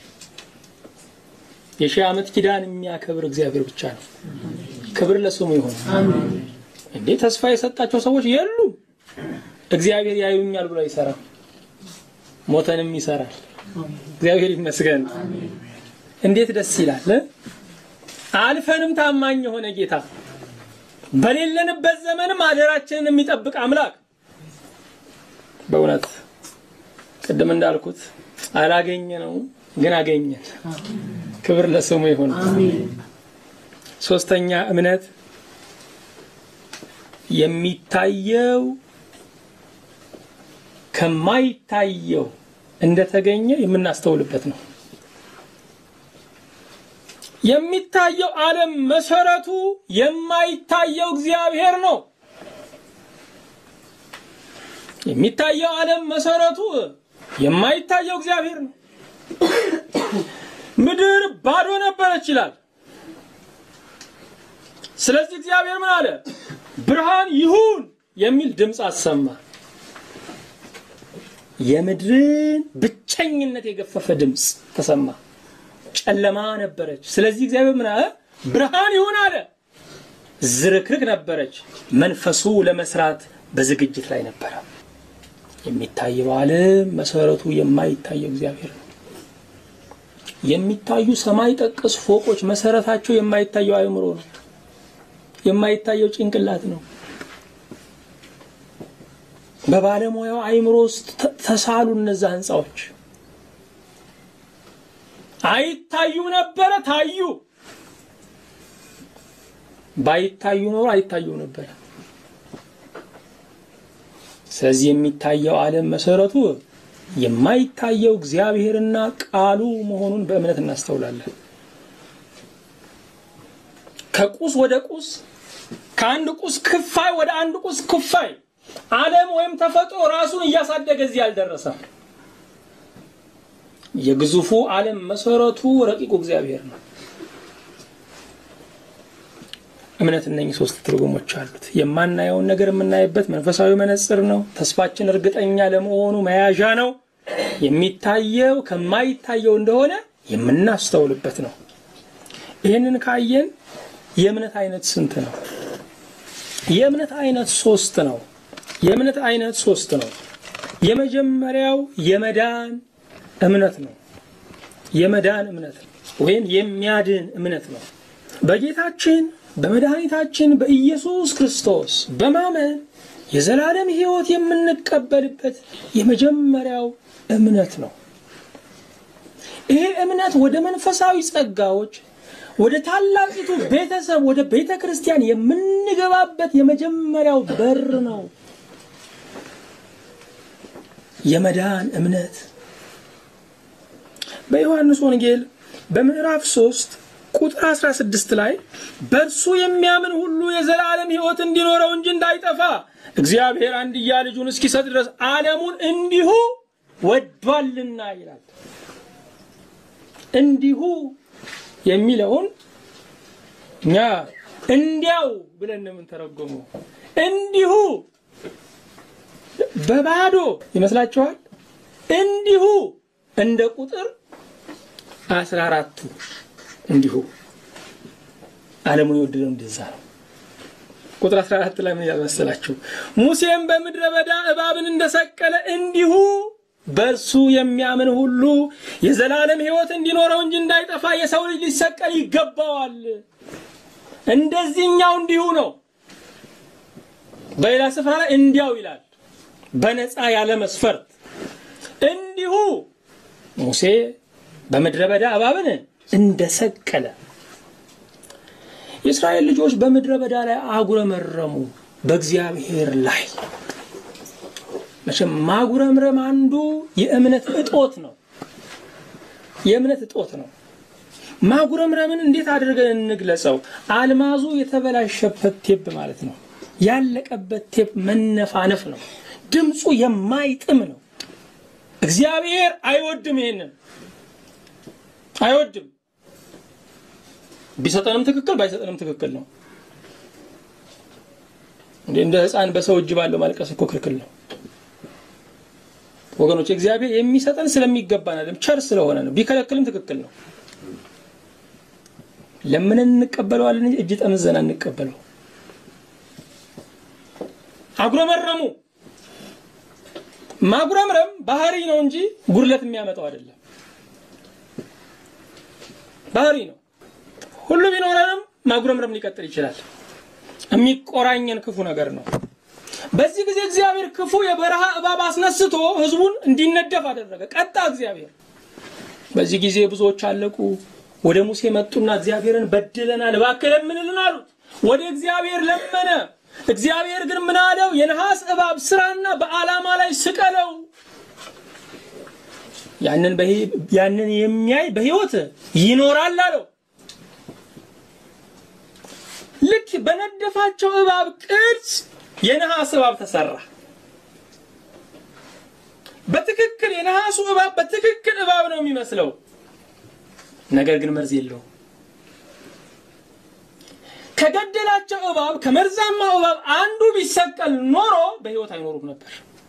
የሺህ ዓመት ኪዳን የሚያከብር እግዚአብሔር ብቻ ነው። ክብር ለስሙ ይሆን። እንዴ ተስፋ የሰጣቸው ሰዎች የሉም። እግዚአብሔር ያዩኛል ብሎ አይሰራም፣ ሞተንም ይሰራል። እግዚአብሔር ይመስገን። እንዴት ደስ ይላል! አልፈንም ታማኝ የሆነ ጌታ፣ በሌለንበት ዘመንም አደራችንን የሚጠብቅ አምላክ በእውነት ቅድም እንዳልኩት አላገኘ ነው ግን አገኘን። ክብር ለስሙ ይሁን። ሶስተኛ እምነት የሚታየው ከማይታየው እንደተገኘ የምናስተውልበት ነው። የሚታየው ዓለም መሰረቱ የማይታየው እግዚአብሔር ነው። የሚታየው ዓለም መሰረቱ የማይታየው እግዚአብሔር ነው። ምድር ባዶ ነበረች ይላል። ስለዚህ እግዚአብሔር ምን አለ? ብርሃን ይሁን የሚል ድምፅ አሰማ። የምድርን ብቸኝነት የገፈፈ ድምፅ ተሰማ። ጨለማ ነበረች። ስለዚህ እግዚአብሔር ምን አለ? ብርሃን ይሁን አለ። ዝርክርክ ነበረች። መንፈሱ ለመስራት በዝግጅት ላይ ነበረ። የሚታየው ዓለም መሰረቱ የማይታየው እግዚአብሔር ነው። የሚታዩ ሰማይ ጠቀስ ፎቆች መሰረታቸው የማይታየው አእምሮ ነው። የማይታየው ጭንቅላት ነው። በባለሙያው አእምሮ ውስጥ ተሳሉ እነዛ ህንፃዎች። አይታዩ ነበረ፣ ታዩ። ባይታዩ ኖሮ አይታዩ ነበረ። ስለዚህ የሚታየው ዓለም መሰረቱ የማይታየው እግዚአብሔርና ቃሉ መሆኑን በእምነት እናስተውላለን። ከቁስ ወደ ቁስ፣ ከአንድ ቁስ ክፋይ ወደ አንድ ቁስ ክፋይ ዓለም ወይም ተፈጥሮ ራሱን እያሳደገ እዚህ አልደረሰም። የግዙፉ ዓለም መሰረቱ ረቂቁ እግዚአብሔር ነው። እምነት እነኚህ ሶስት ትርጉሞች አሉት። የማናየውን ነገር የምናይበት መንፈሳዊ መነጽር ነው። ተስፋችን እርግጠኛ ለመሆኑ መያዣ ነው። የሚታየው ከማይታየው እንደሆነ የምናስተውልበት ነው። ይህንን ካየን የእምነት አይነት ስንት ነው? የእምነት አይነት ሶስት ነው። የእምነት አይነት ሶስት ነው። የመጀመሪያው የመዳን እምነት ነው። የመዳን እምነት ወይም የሚያድን እምነት ነው። በጌታችን በመድኃኒታችን በኢየሱስ ክርስቶስ በማመን የዘላለም ሕይወት የምንቀበልበት የመጀመሪያው እምነት ነው። ይሄ እምነት ወደ መንፈሳዊ ጸጋዎች፣ ወደ ታላቂቱ ቤተሰብ፣ ወደ ቤተ ክርስቲያን የምንገባበት የመጀመሪያው በር ነው። የመዳን እምነት በዮሐንስ ወንጌል በምዕራፍ 3 ቁጥር 16 ላይ በእርሱ የሚያምን ሁሉ የዘላለም ሕይወት እንዲኖረው እንጂ እንዳይጠፋ እግዚአብሔር አንድያ ልጁን እስኪሰጥ ድረስ ዓለሙን እንዲሁ ወዷልና ይላል። እንዲሁ የሚለውን እኛ እንዲያው ብለን ነው የምንተረጎመው። እንዲሁ በባዶ ይመስላችኋል? እንዲሁ እንደ ቁጥር አስራ አራቱ እንዲሁ ዓለሙን የወደደው እንደዛ ነው። ቁጥር 14 ላይ ምን ያመሰላችሁ? ሙሴም በምድረ በዳ እባብን እንደሰቀለ እንዲሁ በእርሱ የሚያምን ሁሉ የዘላለም ሕይወት እንዲኖረው እንጂ እንዳይጠፋ የሰው ልጅ ሊሰቀል ይገባዋል። እንደዚህኛው እንዲሁ ነው። በሌላ ስፍራ ላይ እንዲያው ይላል፣ በነፃ ያለ መስፈርት እንዲሁ ሙሴ በምድረ በዳ እባብን እንደሰቀለ የእስራኤል ልጆች በምድረ በዳ ላይ አጉረመረሙ በእግዚአብሔር ላይ። መቼም ማጉረምረም አንዱ የእምነት እጦት ነው። የእምነት እጦት ነው። ማጉረምረምን እንዴት አድርገን እንግለጸው? አልማዙ የተበላሸበት ቴፕ ማለት ነው። ያለቀበት ቴፕ መነፋነፍ ነው። ድምፁ የማይጥም ነው። እግዚአብሔር አይወድም። ይሄንን አይወድም። ቢሰጠንም ትክክል ባይሰጠንም ትክክል ነው። እንደ ሕፃን በሰው እጅ ባለው ማልቀስ እኮ ክልክል ነው ወገኖች። እግዚአብሔር የሚሰጠን ስለሚገባን አይደለም፣ ቸር ስለሆነ ነው። ቢከለክልም ትክክል ነው። ለምንን እንቀበለዋለን እንጂ እጅ ጠምዘን እንቀበለው። አጉረመረሙ። ማጉረምረም ባህሪ ነው እንጂ ጉድለት የሚያመጣው አይደለም። ባህሪ ነው። ሁሉ ቢኖረንም ማጉረምረም ሊቀጥል ይችላል። የሚቆራኘን ክፉ ነገር ነው። በዚህ ጊዜ እግዚአብሔር ክፉ የበረሃ እባብ አስነስቶ ሕዝቡን እንዲነደፍ አደረገ። ቀጣ እግዚአብሔር። በዚህ ጊዜ ብዙዎች አለቁ። ወደ ሙሴ መጡና እግዚአብሔርን በድለናል፣ እባክህ ለምንልን አሉት። ወደ እግዚአብሔር ለመነ። እግዚአብሔር ግን ምን አለው? የነሐስ እባብ ስራና በዓላማ ላይ ስቀለው፣ ያንን ያንን የሚያይ በሕይወት ይኖራል አለው። ልክ በነደፋቸው እባብ ቅርጽ የነሐስ እባብ ተሰራ። በትክክል የነሐሱ እባብ በትክክል እባብ ነው የሚመስለው፣ ነገር ግን መርዝ የለውም። ከገደላቸው እባብ ከመርዛማው እባብ አንዱ ቢሰቀል ኖሮ በሕይወት አይኖሩም ነበር።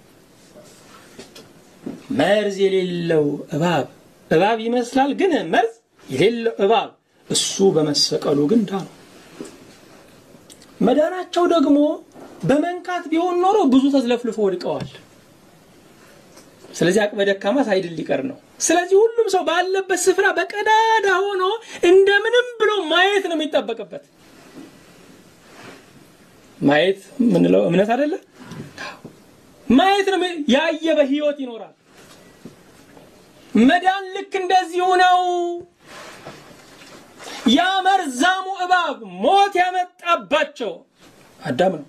መርዝ የሌለው እባብ እባብ ይመስላል፣ ግን መርዝ የሌለው እባብ እሱ በመሰቀሉ ግን ዳኑ። መዳናቸው ደግሞ በመንካት ቢሆን ኖሮ ብዙ ተዝለፍልፎ ወድቀዋል። ስለዚህ አቅመ ደካማ ሳይድል ሊቀር ነው። ስለዚህ ሁሉም ሰው ባለበት ስፍራ በቀዳዳ ሆኖ እንደምንም ብሎ ማየት ነው የሚጠበቅበት። ማየት ምንለው እምነት አይደለ? ማየት ነው። ያየ በህይወት ይኖራል። መዳን ልክ እንደዚሁ ነው። ያ መርዛሙ እባብ ሞት ያመጣባቸው አዳም ነው።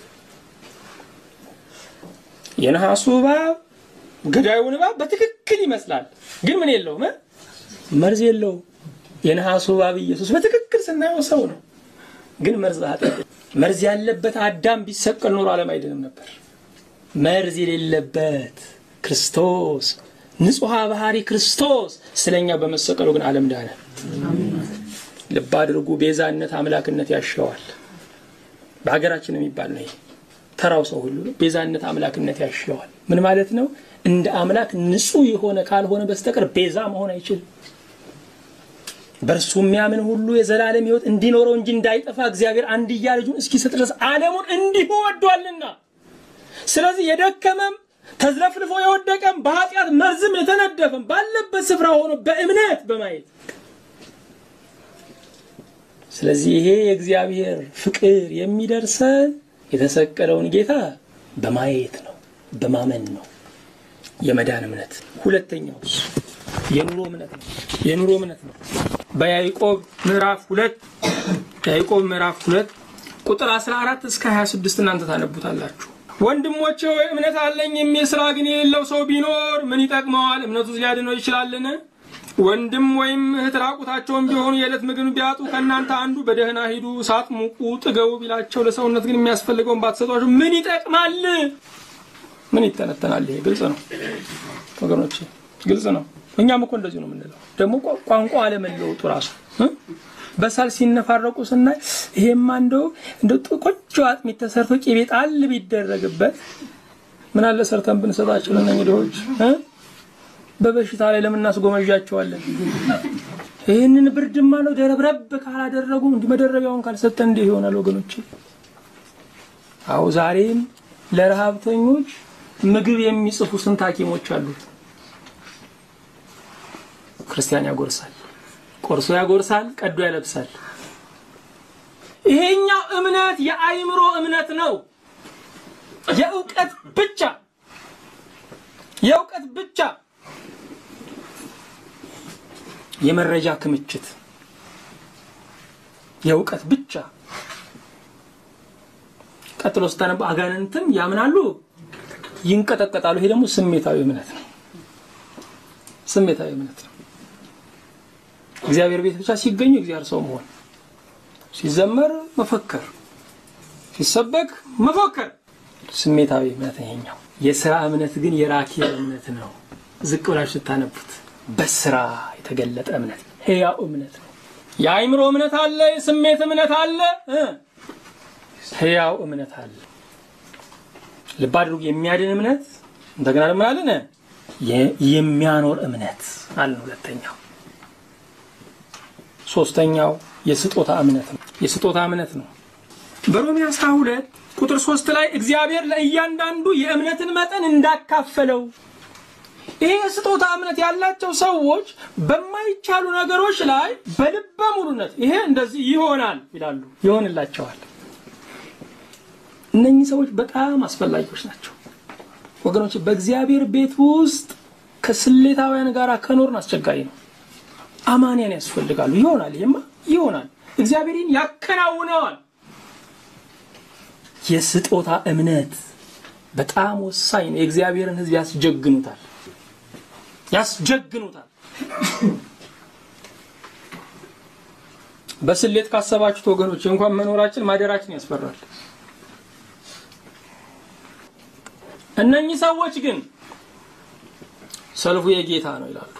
የነሐሱ እባብ ገዳዩን እባብ በትክክል ይመስላል፣ ግን ምን የለውም፣ መርዝ የለውም። የነሐሱ እባብ ኢየሱስ በትክክል ስናየው ሰው ነው፣ ግን መርዝ ኃጢአት መርዝ ያለበት አዳም ቢሰቀል ኖሮ ዓለም አይድንም ነበር። መርዝ የሌለበት ክርስቶስ ንጹሐ ባህሪ ክርስቶስ ስለኛ በመሰቀሉ ግን ዓለም ዳነ። ልብ አድርጉ። ቤዛነት አምላክነት ያሸዋል። በሀገራችን የሚባል ነው ይሄ። ተራው ሰው ሁሉ ቤዛነት አምላክነት ያሸዋል። ምን ማለት ነው? እንደ አምላክ ንጹሕ የሆነ ካልሆነ በስተቀር ቤዛ መሆን አይችልም። በእርሱ የሚያምን ሁሉ የዘላለም ሕይወት እንዲኖረው እንጂ እንዳይጠፋ እግዚአብሔር አንድያ ልጁን እስኪሰጥ ድረስ ዓለሙን እንዲሁ ወዷልና። ስለዚህ የደከመም ተዝለፍልፎ የወደቀም በኃጢአት መርዝም የተነደፈም ባለበት ስፍራ ሆኖ በእምነት በማየት ስለዚህ ይሄ የእግዚአብሔር ፍቅር የሚደርሰን የተሰቀለውን ጌታ በማየት ነው፣ በማመን ነው። የመዳን እምነት ሁለተኛው የኑሮ እምነት ነው። የኑሮ እምነት ነው። በያዕቆብ ምዕራፍ ሁለት ያዕቆብ ምዕራፍ ሁለት ቁጥር 14 እስከ 26 እናንተ ታነቡታላችሁ። ወንድሞቼ ሆይ እምነት አለኝ የሚል ስራ ግን የሌለው ሰው ቢኖር ምን ይጠቅመዋል? እምነቱስ ሊያድነው ይችላልን? ወንድም ወይም እህት ራቁታቸውን ቢሆኑ የዕለት ምግብ ቢያጡ ከእናንተ አንዱ በደህና ሂዱ፣ እሳት ሙቁ፣ ጥገቡ ቢላቸው ለሰውነት ግን የሚያስፈልገውን ባትሰጧቸው ምን ይጠቅማል? ምን ይተነተናል? ይሄ ግልጽ ነው ወገኖቼ፣ ግልጽ ነው። እኛም እኮ እንደዚሁ ነው የምንለው። ደግሞ ቋንቋ አለመለወጡ ራሱ በሳል ሲነፋረቁ ስናይ ይሄማ እንደው እንደ ቆንጆ አጥሚት ተሰርቶ ቂቤ ጣል ቢደረግበት ምን አለ ሰርተን ብንሰጣቸው ለእነኝህ ድሆች በበሽታ ላይ ለምን እናስጎመዣቸዋለን? ይህንን ብርድማ ነው ደረብረብ ካላደረጉ እንዲህ መደረቢያውን ካልሰጠን እንዲህ ይሆናል ወገኖች። አዎ ዛሬም ለረሃብተኞች ምግብ የሚጽፉ ስንት ሐኪሞች አሉ። ክርስቲያን ያጎርሳል፣ ቆርሶ ያጎርሳል፣ ቀዶ ያለብሳል። ይሄኛው እምነት የአይምሮ እምነት ነው። የእውቀት ብቻ የእውቀት ብቻ የመረጃ ክምችት የእውቀት ብቻ። ቀጥሎ ስታነቡ አጋንንትም ያምናሉ፣ ይንቀጠቀጣሉ። ይሄ ደግሞ ስሜታዊ እምነት ነው። ስሜታዊ እምነት ነው። እግዚአብሔር ቤት ብቻ ሲገኙ እግዚአብሔር ሰው መሆን፣ ሲዘመር መፈከር፣ ሲሰበክ መፎከር፣ ስሜታዊ እምነት ይሄኛው። የስራ እምነት ግን የራኬብ እምነት ነው። ዝቅ ብላችሁ ስታነቡት በስራ የተገለጠ እምነት ሕያው እምነት ነው። የአይምሮ እምነት አለ፣ የስሜት እምነት አለ፣ ሕያው እምነት አለ። ልብ አድርጉ። የሚያድን እምነት እንደገና ደግሞ አለን የሚያኖር እምነት አለ። ሁለተኛው ሶስተኛው የስጦታ እምነት ነው። የስጦታ እምነት ነው። በሮሜ 12 ቁጥር 3 ላይ እግዚአብሔር ለእያንዳንዱ የእምነትን መጠን እንዳካፈለው ይሄ የስጦታ እምነት ያላቸው ሰዎች በማይቻሉ ነገሮች ላይ በልበ ሙሉነት ይሄ እንደዚህ ይሆናል ይላሉ፣ ይሆንላቸዋል። እነኚህ ሰዎች በጣም አስፈላጊዎች ናቸው ወገኖች። በእግዚአብሔር ቤት ውስጥ ከስሌታውያን ጋር ከኖርን አስቸጋሪ ነው። አማንያን ያስፈልጋሉ። ይሆናል፣ ይሄማ ይሆናል፣ እግዚአብሔርን ያከናውነዋል። የስጦታ እምነት በጣም ወሳኝ ነው። የእግዚአብሔርን ሕዝብ ያስጀግኑታል ያስጀግኑታል። በስሌት ካሰባችሁት ወገኖች እንኳን መኖራችን ማደራችን ያስፈራል። እነኚህ ሰዎች ግን ሰልፉ የጌታ ነው ይላሉ።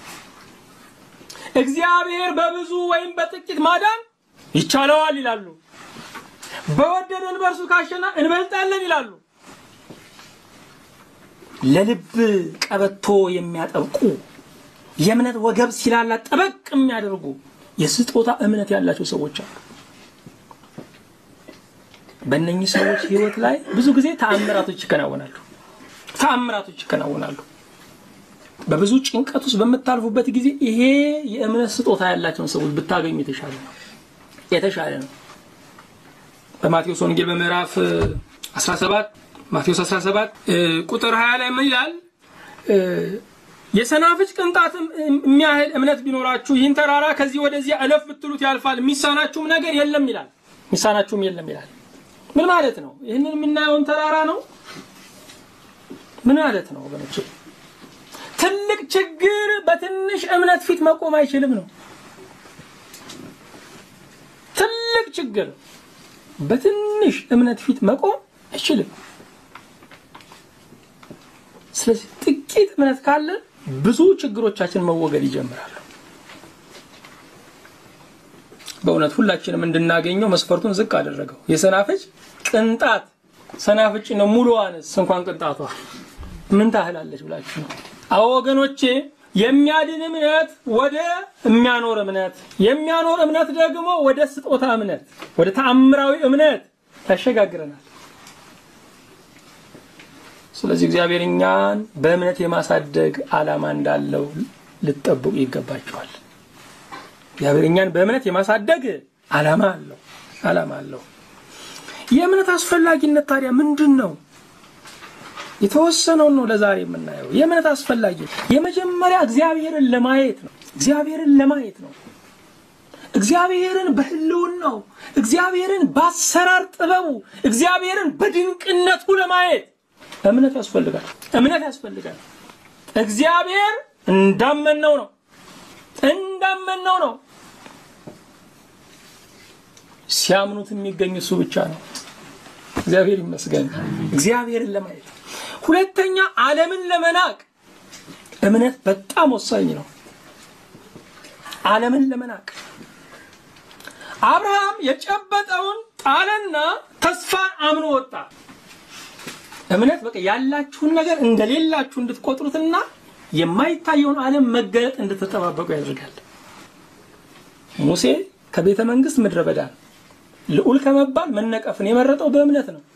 እግዚአብሔር በብዙ ወይም በጥቂት ማዳን ይቻለዋል ይላሉ። በወደደን በእርሱ ካሸና እንበልጣለን ይላሉ። ለልብ ቀበቶ የሚያጠብቁ የእምነት ወገብ ሲላላ ጠበቅ የሚያደርጉ የስጦታ እምነት ያላቸው ሰዎች አሉ። በእነኚህ ሰዎች ህይወት ላይ ብዙ ጊዜ ተአምራቶች ይከናወናሉ። ተአምራቶች ይከናወናሉ። በብዙ ጭንቀት ውስጥ በምታልፉበት ጊዜ ይሄ የእምነት ስጦታ ያላቸውን ሰዎች ብታገኙ የተሻለ ነው የተሻለ ነው። በማቴዎስ ወንጌል በምዕራፍ 17 ማቴዎስ 17 ቁጥር 20 ላይ ምን ይላል? የሰናፍጭ ቅንጣት የሚያህል እምነት ቢኖራችሁ ይህን ተራራ ከዚህ ወደዚያ እለፍ ብትሉት ያልፋል፣ የሚሳናችሁም ነገር የለም ይላል። የሚሳናችሁም የለም ይላል። ምን ማለት ነው? ይህንን የምናየውን ተራራ ነው። ምን ማለት ነው ወገኖች? ትልቅ ችግር በትንሽ እምነት ፊት መቆም አይችልም ነው። ትልቅ ችግር በትንሽ እምነት ፊት መቆም አይችልም። ስለዚህ ጥቂት እምነት ካለን ብዙ ችግሮቻችን መወገድ ይጀምራሉ። በእውነት ሁላችንም እንድናገኘው መስፈርቱን ዝቅ አደረገው። የሰናፍጭ ቅንጣት ሰናፍጭ ነው። ሙሉዋንስ እንኳን ቅንጣቷ ምን ታህላለች ብላችሁ ነው? አዎ ወገኖቼ፣ የሚያድን እምነት ወደ የሚያኖር እምነት፣ የሚያኖር እምነት ደግሞ ወደ ስጦታ እምነት፣ ወደ ተአምራዊ እምነት ያሸጋግረናል። ስለዚህ እግዚአብሔር እኛን በእምነት የማሳደግ ዓላማ እንዳለው ልትጠብቁ ይገባቸዋል። እግዚአብሔር እኛን በእምነት የማሳደግ ዓላማ አለው ዓላማ አለው። የእምነት አስፈላጊነት ታዲያ ምንድን ነው? የተወሰነውን ነው ለዛሬ የምናየው። የእምነት አስፈላጊ የመጀመሪያ እግዚአብሔርን ለማየት ነው። እግዚአብሔርን ለማየት ነው። እግዚአብሔርን በሕልውናው እግዚአብሔርን በአሰራር ጥበቡ እግዚአብሔርን በድንቅነቱ ለማየት እምነት ያስፈልጋል። እምነት ያስፈልጋል። እግዚአብሔር እንዳመነው ነው እንዳመነው ነው። ሲያምኑት የሚገኝ እሱ ብቻ ነው። እግዚአብሔር ይመስገን። እግዚአብሔርን ለማየት ሁለተኛ፣ ዓለምን ለመናቅ እምነት በጣም ወሳኝ ነው። ዓለምን ለመናቅ አብርሃም የጨበጠውን ጣለና ተስፋን አምኖ ወጣ። እምነት በቃ ያላችሁን ነገር እንደሌላችሁ እንድትቆጥሩትና የማይታየውን ዓለም መገለጥ እንድትጠባበቁ ያደርጋል። ሙሴ ከቤተ መንግስት ምድረ በዳ ልዑል ከመባል መነቀፍን የመረጠው በእምነት ነው።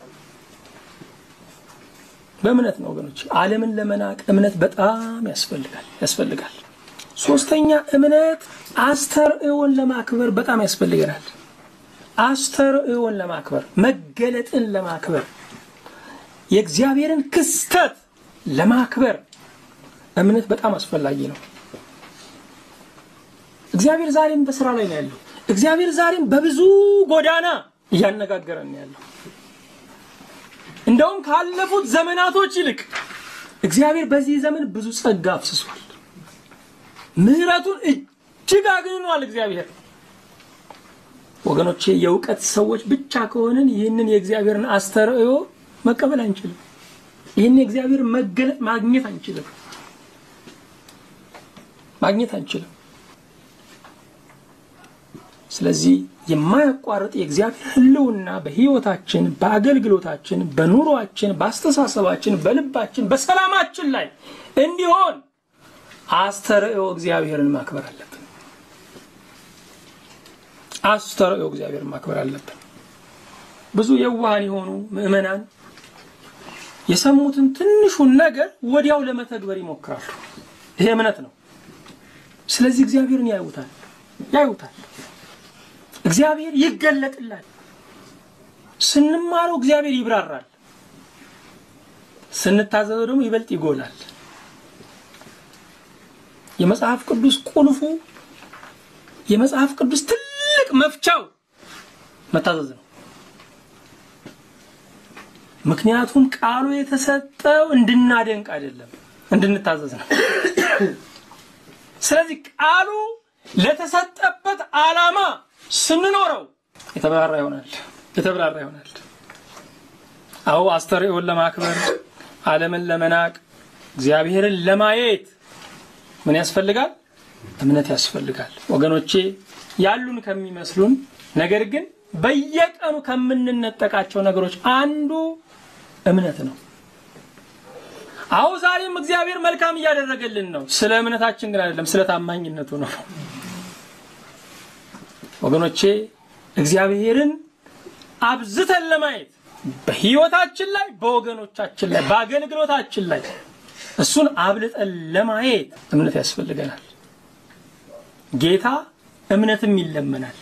በእምነት ነው ወገኖች። ዓለምን ለመናቅ እምነት በጣም ያስፈልጋል ያስፈልጋል። ሶስተኛ እምነት አስተርእዮን ለማክበር በጣም ያስፈልገናል። አስተርእዮን ለማክበር መገለጥን ለማክበር የእግዚአብሔርን ክስተት ለማክበር እምነት በጣም አስፈላጊ ነው። እግዚአብሔር ዛሬም በስራ ላይ ነው ያለው። እግዚአብሔር ዛሬም በብዙ ጎዳና እያነጋገረን ነው ያለው። እንደውም ካለፉት ዘመናቶች ይልቅ እግዚአብሔር በዚህ ዘመን ብዙ ጸጋ አፍስሷል። ምሕረቱን እጅግ አግንኗል። እግዚአብሔር ወገኖቼ፣ የእውቀት ሰዎች ብቻ ከሆንን ይህንን የእግዚአብሔርን አስተርእዮ መቀበል አንችልም። ይህን የእግዚአብሔር መገለጥ ማግኘት አንችልም ማግኘት አንችልም። ስለዚህ የማያቋርጥ የእግዚአብሔር ሕልውና በሕይወታችን፣ በአገልግሎታችን፣ በኑሯችን፣ በአስተሳሰባችን፣ በልባችን፣ በሰላማችን ላይ እንዲሆን አስተርእዮ እግዚአብሔርን ማክበር አለብን። አስተርእዮ እግዚአብሔርን ማክበር አለብን። ብዙ የዋሃን የሆኑ ምዕመናን የሰሙትን ትንሹን ነገር ወዲያው ለመተግበር ይሞክራሉ። ይሄ እምነት ነው። ስለዚህ እግዚአብሔርን ያዩታል ያዩታል። እግዚአብሔር ይገለጥላል። ስንማረው እግዚአብሔር ይብራራል። ስንታዘዘው ደግሞ ይበልጥ ይጎላል። የመጽሐፍ ቅዱስ ቁልፉ የመጽሐፍ ቅዱስ ትልቅ መፍቻው መታዘዝ ነው። ምክንያቱም ቃሉ የተሰጠው እንድናደንቅ አይደለም፣ እንድንታዘዝ ነው። ስለዚህ ቃሉ ለተሰጠበት ዓላማ ስንኖረው የተብራራ ይሆናል የተብራራ ይሆናል። አዎ አስተርእዮን ለማክበር ዓለምን ለመናቅ እግዚአብሔርን ለማየት ምን ያስፈልጋል? እምነት ያስፈልጋል። ወገኖቼ ያሉን ከሚመስሉን ነገር ግን በየቀኑ ከምንነጠቃቸው ነገሮች አንዱ እምነት ነው። አዎ ዛሬም እግዚአብሔር መልካም እያደረገልን ነው። ስለ እምነታችን ግን አይደለም፣ ስለ ታማኝነቱ ነው። ወገኖቼ እግዚአብሔርን አብዝተን ለማየት በህይወታችን ላይ፣ በወገኖቻችን ላይ፣ በአገልግሎታችን ላይ እሱን አብልጠን ለማየት እምነት ያስፈልገናል። ጌታ እምነትም ይለመናል።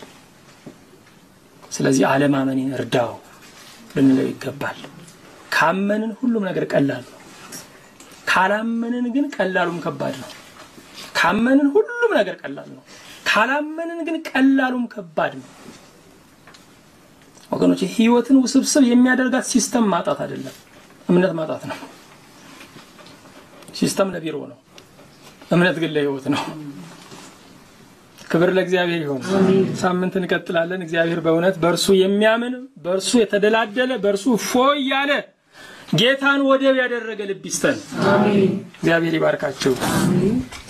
ስለዚህ አለማመኔን እርዳው ልንለው ይገባል። ካመንን ሁሉም ነገር ቀላል ነው። ካላመንን ግን ቀላሉም ከባድ ነው። ካመንን ሁሉም ነገር ቀላል ነው። ካላመንን ግን ቀላሉም ከባድ ነው። ወገኖች ህይወትን ውስብስብ የሚያደርጋት ሲስተም ማጣት አይደለም፣ እምነት ማጣት ነው። ሲስተም ለቢሮ ነው፣ እምነት ግን ለህይወት ነው። ክብር ለእግዚአብሔር ይሆን። ሳምንት እንቀጥላለን። እግዚአብሔር በእውነት በእርሱ የሚያምን በእርሱ የተደላደለ በእርሱ ፎይ ያለ ጌታን ወደብ ያደረገ ልብ ይስጠን። አሜን እግዚአብሔር ይባርካችሁ። አሜን